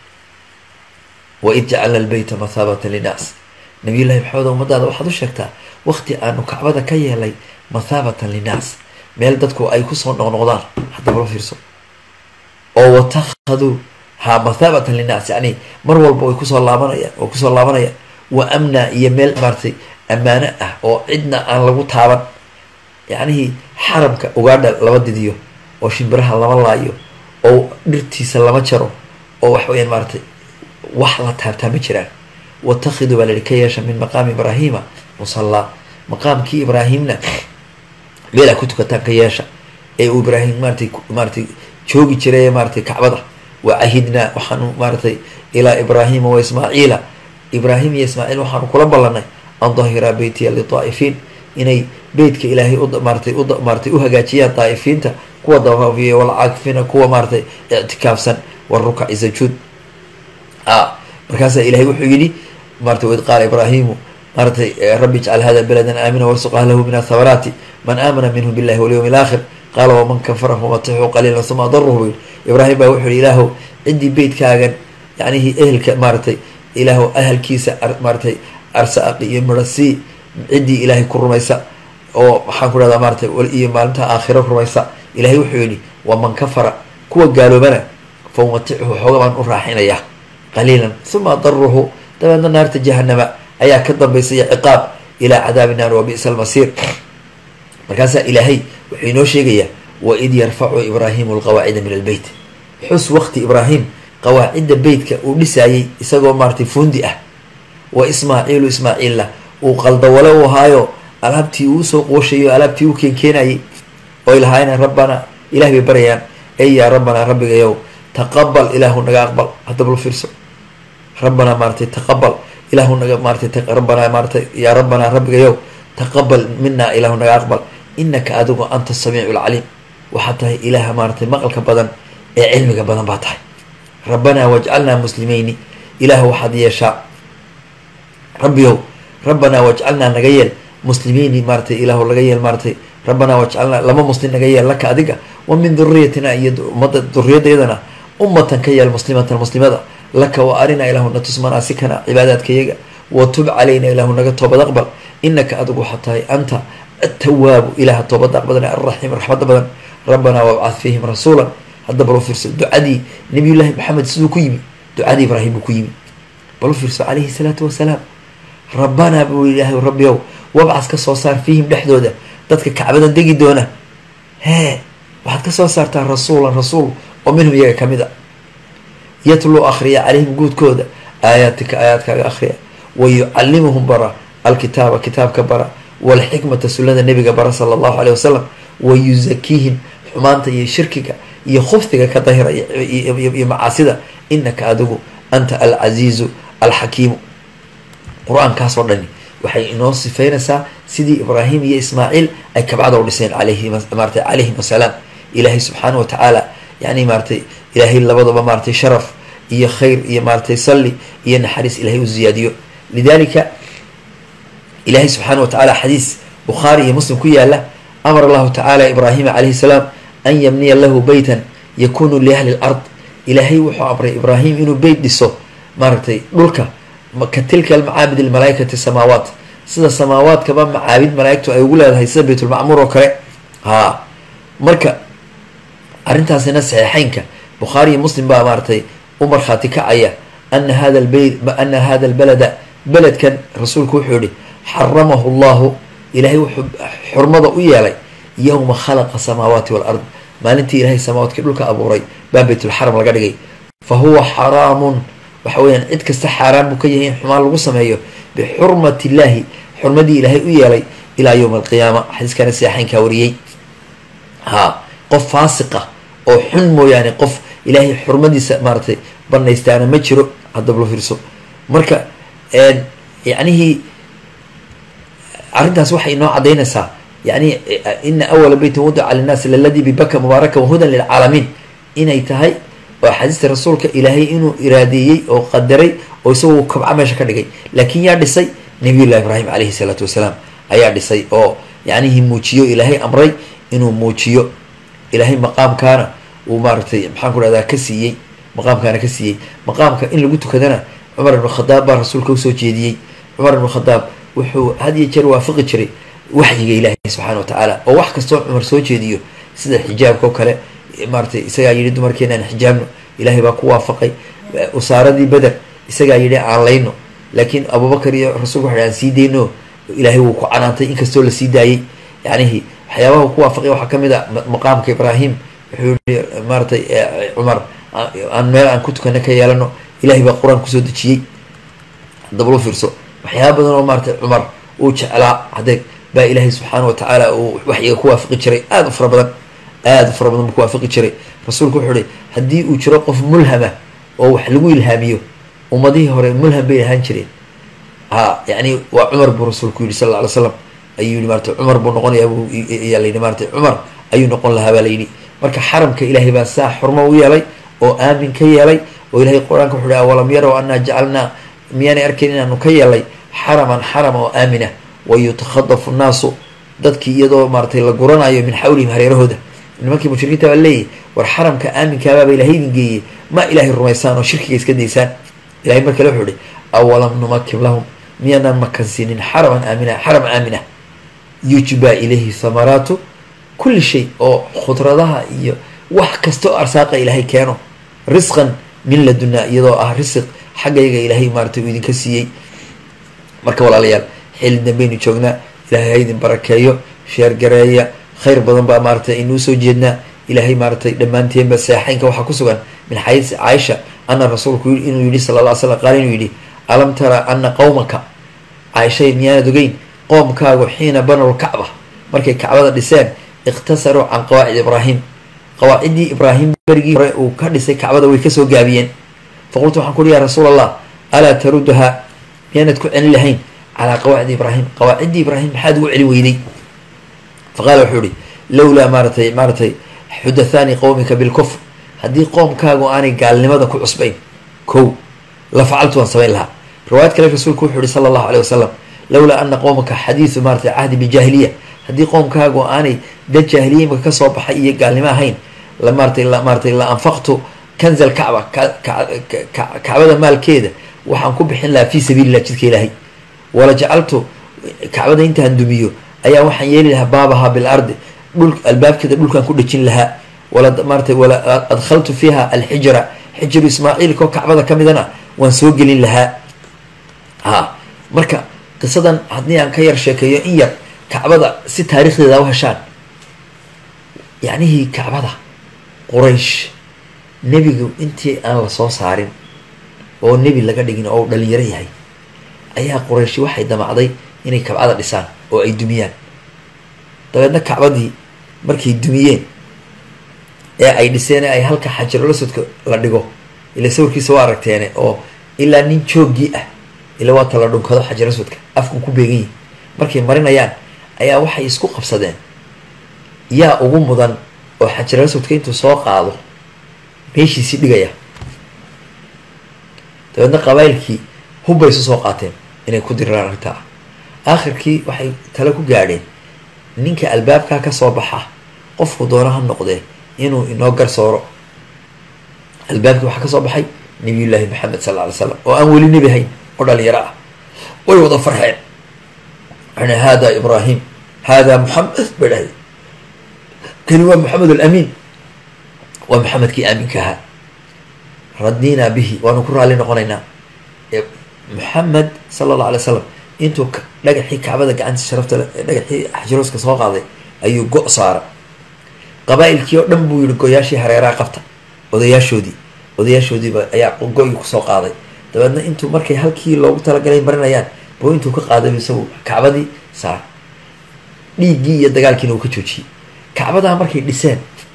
waid jacalna lbeyta mathaabatan linnaas nabiyullahi maxamed ummadaada waxaad u sheegtaa waqti aanu kacbada ka yeelay mathaabatan linnaas meel dadku ay kusoo noqnoqdaan haddaba la fiirso oo watakhaduu ha mathaabatan linnaas yani mar walba way kusoo laabanayaan way kusoo laabanayaan wa amna iyo meel maaratay ammaano ah oo cidna aan lagu taaban yacnihii xaramka ugaadha lama didiyo oo shimbiraha lama laayo oo dhirtiisa lama jaro oo wax weyaan maaratay wax la taabtaa ma jiraan watakiduu baa layihi ka yeesha min maqaami ibraahima musallaa maqaamkii ibraahimna meelaa ku tukataan ka yeesha ee uu ibraahim maaratay maaratay joogi jiray maaratay kacbada wa cahidnaa waxaanu maaratay ilaa ibraahima wa ismaaciila ibraahim iyo ismaaciil waxaanu kula ballanay an dahiraa beytiya lidaa'ifiin inay beytka ilaahay maaratay maaratay uhagaajiyaan daa'ifiinta kuwa dawaafiya walcaakifina kuwa maaratay ictikaafsan warukaci sajuud a markaasaa ilahay wuxuu yidhi maratay waid qaala ibraahimu maaratay rabbi ijcal hada beladan aamina warsuq ahlahu min athamaraati man aamana minhu billahi walyawmi alaakhir qaala waman kafara famatixuu qaliilan suma adaruhu buu yihi ibraahim baa wuxuu yihi ilaahow ciddii beytkaagan yacnihii ehelka maaratay ilaahow ahalkiisa maaratay arsaaqi iyo mirasii ciddii ilaahay ku rumaysa oo maxaan ku dhahdaa maaratay iyo maalinta aakhiro rumaysa ilahay wuxuu yidhi waman kafara kuwa gaaloobana fa umatichu xooga baan u raaxinayaa qaliilan uma adaruhu dabeedna naarta jahanama ayaa ka dambaysaya ciqaab ilaa cadaabi naar wa bi'sa almasiir markaasaa ilaahay wuxuu inoo sheegayaa waid yarfacu ibraahimu alqawaacida min albeyt xus waqti ibraahim qawaacidda beytka uu dhisaayey isagoo maaratay fuundi ah wa ismaaciilu ismaaciilla uu qaldawale u ahaayo alaabtii uu soo qooshayo alaabtii u keenkeenayay oy lahaayeen rabbanaa ilaah bay barayaan ey yaa rabbanaa rabbigayow taqabal ilaahu naga aqbal haddaba la fiirso rabbanaa maaratay taqabal ilaahu naga maaratay rabbanaa maaratay yaa rabbanaa rabbigayow taqabal minaa ilaahu naga aqbal inaka adigu anta samiicu lcaliim waxaad tahay ilaaha maaratay maqalka badan ee cilmiga badan baa tahay rabbanaa wajcalnaa muslimeyni ilaah waxaad yeeshaa rabbiyow rabbanaa wajcalnaa naga yeel muslimiini maaratay ilaahu laga yeel maaratay rabbanaa wajcalnaa lama muslim naga yeel laka adiga wa min duriyatina iyo ummadda duriyadayadana ummatan ka yeel muslimatan muslimada laka wa arinaa ilaahu natus manaasikana cibaadaadkayaga wa tub calayna ilaahu naga toobad aqbal inaka adigu waxaa tahay anta atawaabu ilaha toobada aqbadan alraxiim raxmada badan rabbanaa wabcad fiihim rasuulan hadda bal u fiirso ducadii nabiyullaahi maxamed siduu ku yimi ducadii ibraahim buu ku yimi bal u fiirso calayhi salaatu wasalaam rabbanaa buu ilaahay rabbiyow wabcas ka soo saar fiihim dhexdooda dadka kacbadan degi doona hee waxaad ka soo saartaa rasuulan rasuul oo minhum iyaga ka mid a yatluu akhriya calayhim guudkooda aayaatika aayaadkaaga akhriya wa yucallimuhum bara alkitaaba kitaabka bara walxikmata sunnada nebiga bara sala allahu aleyh wasalam wa yusakiihim xumaanta iyo shirkiga iyo khubtiga ka dahira iyo macaasida inaka adigu anta alcasiizu alxakiimu qur-aankaasoo dhani waxay inoo sifeynaysaa sidii ibraahim iyo ismaaciil ay kabcada u dhiseen alayhi maratay calayhim asalaam ilaahay subxaana wa tacaala yani maaratay ilaahay labadaba maaratay sharaf iyo khayr iyo maaratay salli iyo naxariis ilahay u ziyaadiyo lidalika ilaahay subxaana wa tacaala xadiis bukhaari iyo muslim ku yaala amar allahu tacaala ibraahima calayhi salaam an yabniya lahu beytan yakunu liahli lard ilaahay wuxuu amray ibraahim inuu beyt dhiso maaragtay dhulka ka tilka almacaabid almalaaikati samaawaat sida samaawaadkaba macaabid malaaigtu ay ugu leedahay sida baytulmacmuur oo kale haa marka arrintaasina saxiixeynka bukhaari iyo muslim baa maaratay u markhaati kacaya ana hada lbeyt ana hada albalada beledkan rasuulku wuxuu yihi xaramahu llahu ilaahay wuxuu xurmada u yeelay yowma khalaqa samaawaati walard maalintii ilahay samaawaadkii dhulka abuuray baa baytulxaram laga dhigay fa huwa xaraamun waxa weyaan cid kasta xaaraan buu ka yahay in xumaan lagu sameeyo bixurmati illaahi xurmadii ilaahay u yeelay ilaa yowma alqiyaama xadiiskana saxeynkaa wariyey haa qof faasiqa oo xun mooyaane qof ilaahay xurmadiisa maaratay banaystaana ma jiro haddaba lo fiirso marka yacnihii arrintaas waxay inoo cadaynaysaa yani ina awala beytin wadaca linnaasi laladii bibaka mubaaraka wahudan lilcaalamiin inay tahay oo axaadiista rasuulka ilaahay inuu iraadeeyey oo qadaray oo isagu kabca meesha ka dhigay laakiin yaa dhisay nabiyullahi ibraahim calayhi salaatu wasalaam ayaa dhisay oo yacnihii muujiyo ilaahay amray inuu muujiyo ilaahay maqaamkaana uu maaratay maxaan ku dhahdaa ka siiyey maqaamkaana ka siiyey maqaamka in lagu tukadana cumar ibnu khadaab baa rasuulka usoo jeediyey cumar ibnu khadaab wuxuu had iyo jeer waafaqi jiray waxyiga ilaahay subxaana wa tacaala oo wax kastoo cumar soo jeediyo sida xijaabka oo kale maaratay isagaa yidhi dumarkeena aan xijaabno ilaahay baa ku waafaqay usaaradii beder isagaa yidhi aan layno laakiin abubakar iyo rasuulku waxa aan sii dayno ilaahay wuu ku canaantay inkastoo lasii daayey yacnihi waxyaabaha ku waafaqay waxaa kamid a maqaamka ibraahim wuxuu yihi maaratay cumar aan meel aan ku tukana ka yeelano ilahay baa qur-aan kusoo dejiyey hadaba lu fiirso waxyaaba badan oo maaratay cumar uu jeclaa hadeeg baa ilaahay subxaana wa tacaala uu waxyiga ku waafaqi jiray aada u fara badan aada u fara badan buu ku waafaqi jiray rasuulku wuxuu ihi haddii uu jiro qof mulhama oo wax lagu ilhaamiyo ummadihii hore mulham bay ahaan jireen ha yani waa cumar buu rasuulku yihi sal lla alay slam ayuu yihi maratay cumar buu noqonayaa bu yaa layidhi maratay cumar ayuu noqon lahaa baa layidhi marka xaramka ilaahay baa saa xurmo u yeelay oo aamin ka yeelay oo ilahay qur-aanka wuxu hi awalam yarow anaa jacalnaa miyaanay arkayn inaanu ka yeelay xaraman xaram oo aamina wa yutakhadafu nnaasu dadkii iyadoo maaratay la guranayo min xawlihim hareerahooda nimankii mushrikiinta baa leeyahy war xaramka aaminkaababa ilahay idin geeyey ma ilaahay rumaysaan oo shirkiga iska daysaan ilahay mar kale wuxuu ihi awalam numakin lahum miyaanaan makansiinin xaraman aamina xaram aamina yujbaa ilayhi thamaraatu kulli shay oo khudradaha iyo wax kastoo arsaaqa ilaahay keeno risqan min ladunaa iyadoo ah risiq xaggayga ilaahay maaratay uu idinka siiyey marka walaalayaal xilli dambaynu joognaa ilaahay ha idin barakeeyo sheergareeya khayr badan baa maaratay aynuu soo jeednaa ilaahay maaratay dhammaanteenba seexeynka waxaa ku sugan min xadiis caaisha ana rasuulku inuu yihi sala lla ly slam qaal inuu yidhi alam tara ana qowmaka caaishay miyaanad ogeyn qoomkaagu xiina banow lkacba markay kacbada dhiseen ikhtasaruu can qawaacid ibraahim qawaaciddii ibraahim berigii hore uu ka dhisay kacbada way kasoo gaabiyeen faqultu waxaan ku uhi ya rasuul allah alaa taruduhaa miyaanad ku celin lahayn calaa qawaacidi ibraahim qawaaciddii ibraahim maxaad ugu celin weyday faqaala wuxuu ihi lowlaa maaratay maaratay xudathaani qowmika bilkufr haddii qoomkaagu aanay gaalnimada ku cusbayn kow la facaltu waan samayn lahaa riwaayad kale rasuulku wuxuu yihi sala allahu aleyh wasalam lowlaa ana qowmaka xadiidu maaratay cahdi bijaahiliya haddii qoomkaagu aanay dad jaahiliya imaka kasoo baxay iyo gaalnimo ahayn la maaratay la maaratay la anfaqtu kanza alkacba kacbada maalkeeda waxaan ku bixin lahaa fii sabiilillah jidka ilaahay wala jacaltu kacbada intaan dumiyo ayaa waxaan yeeli lahaa baabaha bil ardi dhul albaabkeeda dhulkaan ku dhejin lahaa wala maaratay wala adkhaltu fiiha alxijra xijiru ismaaciilkoo kacbada ka midana waan soo gelin lahaa ha marka qisadan haddii aan ka yar sheekeeyo in yar kacbada si taarikhdeeda u heshaan yacnihii kacbada quraysh nebigu intii aan la soo saarin oo nebi laga dhigin oo dhalinyaro yahay ayaa qurayshi waxay damacday inay kacbada dhisaan oo ay dumiyaan dabeedna kacbadii markay dumiyeen ee ay dhiseen ay halka xajarolasodka la dhigo ila sawirkiisa waa aragteene oo ilaa nin jooggii ah ila waa tala dhunkado xajaraswadka afku ku beegan yihi markay marinayaan ayaa waxay isku qabsadeen yaa ugu mudan oo xajaraswadka intuu soo qaado meeshiisii dhigaya dabeedna qabailkii hubbay isu soo qaateen inay ku diraan arrintaa aakhirkii waxay tale ku gaadheen ninka albaabkaa kasoo baxa qofku doono ha noqdee inuu inoo garsooro albaabkii waxaa kasoo baxay nabiyullaahi maxamed sal lla alay slam oo aan weli nebi hayn oo dhalinyaro ah way wada farxeen waxana hada ibraahim hada moxamed bay dhahdeen kani waa moxamed alamiin waa maxamedkii aaminka ahaa radinaa bihi waanu ku raalli noqonaynaa moxamed sala allah alay slam intuu dhagaxii kacbada gacantii sharafta dhagaxii xajirooska soo qaaday ayuu go- saara qabaa-ilkii oo dhan buu yihi goyaashii hareeraha qabta odayaashoodii odayaashoodiiba ayaa go-gii kusoo qaaday dabeedna intuu markay halkii loogu talagalay marinayaan buu intuu ka qaaday isagu kacbadii saar dhiiggii iyo dagaalkiina uu ka joojiyey kacbadaa markay dhiseen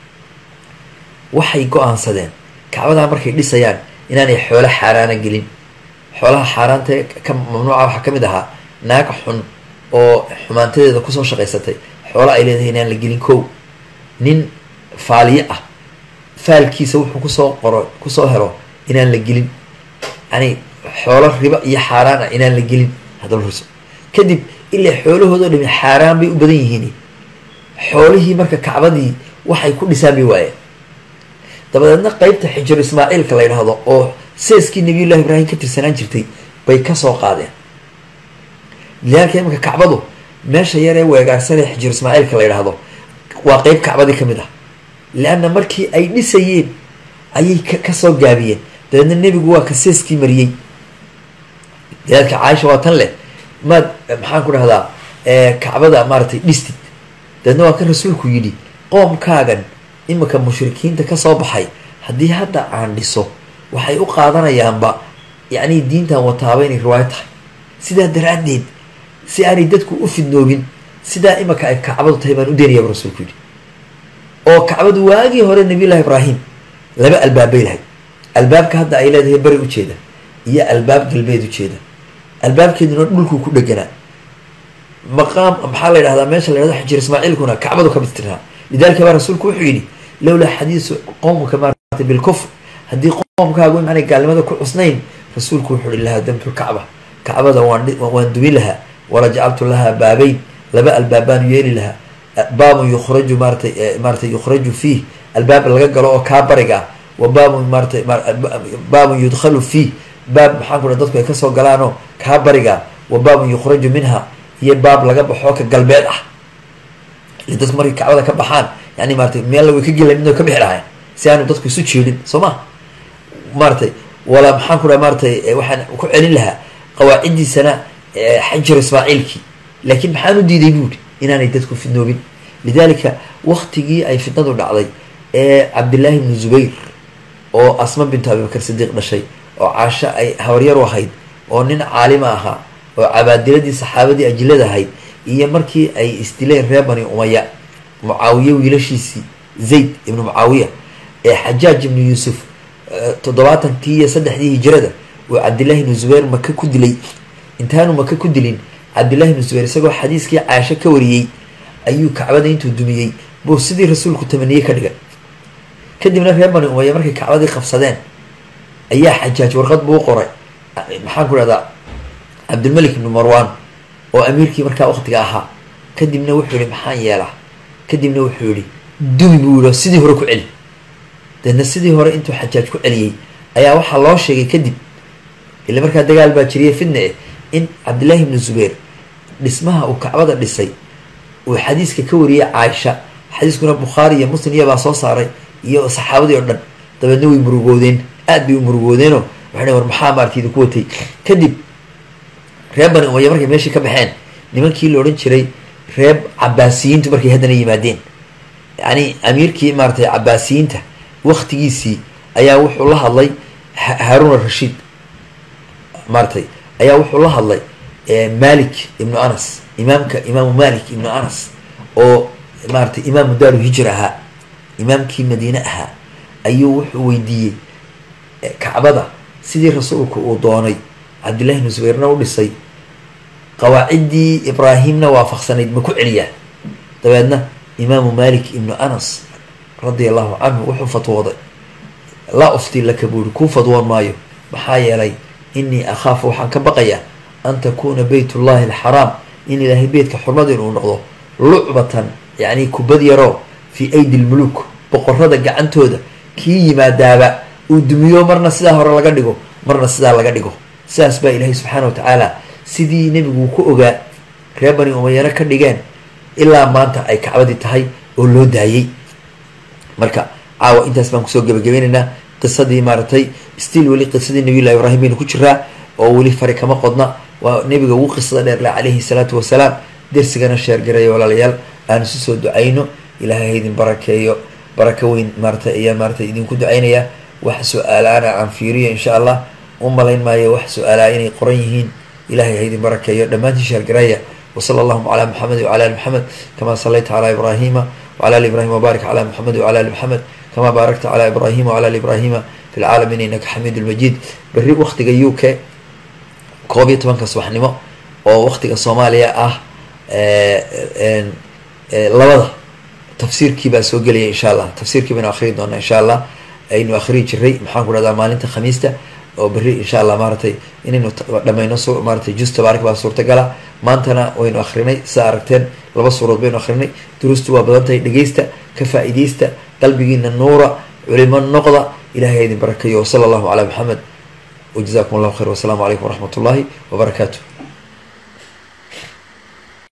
waxay go-aansadeen kacbadaa markay dhisayaan inaanay xoolo xaaraana gelin xoolaha xaaraanta ka mamnuuca waxaa ka mid ahaa naag xun oo xumaantadeeda kusoo shaqaysatay xoolo ay leedahay inaan la gelin kow nin faaliye ah faalkiisa wuxuu kusoo qoro kusoo helo inaan la gelin yani xoolo ribo iyo xaaraan ah inaan la gelin hadaba ruso kadib ilaa xoolahoodao dhami xaaraan bay u badan yihiin xoolihii marka kacbadii waxay ku dhisaan bay waayeen dabadeedna qeybta xijiro ismaaciilka la yidhaahdo oo seeskii nabiyullahi ibraahim ka tirsanaan jirtay bay kasoo qaadeen lidaalka imanka kacbadu meesha yaree weegaarsanee xijiro ismaaciilka la yidhaahdo waa qeyb kacbadii kamid ah leanna markii ay dhisayeen ayay kasoo gaabiyeen dabeedna nebigu waa ka seeskii mariyey lidaalka caaisha waa tan leh maad maxaan ku dhahdaa kacbada maaratay dhistid dabeedna waa kan rasuulku yidhi qoomkaagan iminka mushrikiinta kasoo baxay haddii hadda aan dhiso waxay u qaadanayaanba yacni diintan wataaba inay riwaayo tahay sidaa daraaddeed si aanay dadku u fidnoobin sidaa iminka ay kacbadu tahay baan u deenayaaba rasuulku yidhi oo kacbadu waagii hore nabiyullahi ibraahim laba albaabbay lahayd albaabka hadda ay leedahay bari ujeeda iyo albaab galbeed ujeeda albaabkeeduna dhulkuu ku dheganaa maqaam maxaa la yidhahdaa meesha la yhahdo xijir ismaaciilkuna kacbadu ka midtirnaa lidalika baa rasuulku wuxuu yidhi lowlaa xadiisu qowmka maarata bilkufr haddii qoomkaagu imaanay gaalnimada ku cusnayn rasuulku wuxuu ihi lahaa damtu lkacba kacbada waan waan dumin lahaa wala jacaltu lahaa baabeyn laba albaabaanu yeeli lahaa baabun yukhraju maaratay maaratay yukhraju fiih albaab laga galo oo kaa bariga ah wa baabun maaratay baabun yudkhalu fiih baab maxaan ku dha dadku ay kasoo galaanoo kaa bariga wa baabun yukhraju minha iyo baab laga baxoo ka galbeed ah ile dadku markay kacbada ka baxaan yani maaratay meel way ka gela midoo ka bixi lahayn si aanu dadku isu jeedin soo ma maaratay wala maxaan ku dhaha maaratay waxaan ku celin lahaa qawaaciddiisana xajir ismaaciilkii laakiin maxaan u diiday buuri inaanay dadku fidnoobin lidalika waktigii ay fitnadu dhacday ee cabdillaahi ibnu zubayr oo asma bintu abibakar sidiiq dhashay oo caasho ay habaryaru ahayd oo nin caalima ahaa oo cabaadiladii saxaabadii ajilada ahayd iyo markii ay isdileen reer bani umaya mucaawiye wiilashiisii zayd ibnu mucaawiya ee xajaaj ibnu yuusuf toddobaatankii iyo saddexdii hijirada uu cabdillahi ibnu zubayr maka ku dilay intaanu maka ku dilin cabdillahi ibnu zubayr isagoo xadiiskii caasho ka wariyey ayuu kacbada intuu dumiyey buu sidii rasuulku tamaniyey ka dhigay kadibna reer bani umaya markay kacbadii qabsadeen ayaa xajaaj warqad buu qoray maxaan ku dhahdaa cabdilmalik ibnu marwan oo amiirkii markaa waktiga ahaa kadibna wuxuu yihi maxaan yeelaa kadibna wuxuu yihi dumi buu yihi sidii hore ku celi deedna sidii hore intuu xajaaj ku celiyey ayaa waxaa loo sheegay kadib ila markaa dagaal baa jiriye fidna eh in cabdillahi ibnu zubayr dhismaha uu kacbada dhisay uu xadiiska ka wariyay caaisha xadiiskuna bukhaari iyo muslim iyabaa soo saaray iyo saxaabadii oo dhan dabeedna way murugoodeen aad bay u murugoodeenoo waxay war maxaa maarata idinku watay kadib reer bani umaya markay meeshii ka baxeen nimankii la odhan jiray reer cabaasiyiintu markay haddana yimaadeen yacni amiirkii maaratay cabaasiyiinta waktigiisii ayaa wuxuu la hadlay haarun arashiid maaratay ayaa wuxuu la hadlay malik ibnu anas imaamka imaamu malik ibnu anas oo maaratay imaamu daaru hijr ahaa imaamkii madiine ahaa ayuu wuxuu weydiiyey kacbada sidii rasuulku uu doonay cabdillahi ibnu zubayrna u dhisay qawaaciddii ibraahimna waafaqsanayd ma ku celiyaa dabeedna imaamu malik ibnu anas radia allahu canhu wuxuu fatwooday laa ufti laka buuri kuu fadwoon maayo maxaa yeelay inii akhaafu waxaan ka baqayaa an takuuna beyt ullahi alxaraam in ilaahay beytka xurmadin uu noqdo lucbatan yacni kubad yaroo fii aydi lmuluk boqorada gacantooda kii yimaadaaba uu dumiyo marna sidaa hore laga dhigo marna sidaa laga dhigo sidaas baa ilaahay subxaana wa tacaala sidii nebigu ku ogaa reer bani umayano ka dhigeen ilaa maanta ay kacbadii tahay oo loo daayey marka caawa intaas baan kusoo gebagabeynaynaa qisadii maaragtay stiil weli qisadii nabiyullahi ibraahim baynu ku jiraa oo weli fari kama qodna waa nebiga ugu qisada dheerle calayhi salaatu wasalaam dersigana sheergaraya walaalayaal aan isu soo ducayno ilaahay haydin barakeeyo barako weyn maaratay ayaan maaratay idinku ducaynayaa wax su-aalaana aan fiiriyo insha allah u malayn maayo wax su-aalaa inay qoran yihiin ilahay haydin barakeeyo dhammaantii sheergaraya wsala allahuma calaa muxamed wcala ali muxamed kama salayta calaa ibraahima wcala ali ibrahim wbarik calaa muxamed wcala ali muxamed kama baarakta calaa ibraahima wcala ali ibraahima fi lcaalamiin inaka xamiid lmajiid berri waktiga u k koob iyo tobanka subaxnimo oo waktiga soomaaliya ah labada tafsiirkii baa soo gelaya insha allah tafsiirkii baynu akhrii doonaa insha allah aynu akhrii jiray maxaan ku dhahdaa maalinta khamiista oo berri insha allah maaratay inaynu dhamayno s maaratay jus tabaarak baa suurtagala maantana waynu akrinay sidaa aragteen laba suurood baynu akrinay duruustu waa badan tahay dhegeysta ka faa-ideysta qalbigiina nuura culimo noqda ilahay idin barakayo wsala allahu calaa maxamed wajazakum allahu khayr wasalaamu calaykum waraxmat ullahi wabarakaatu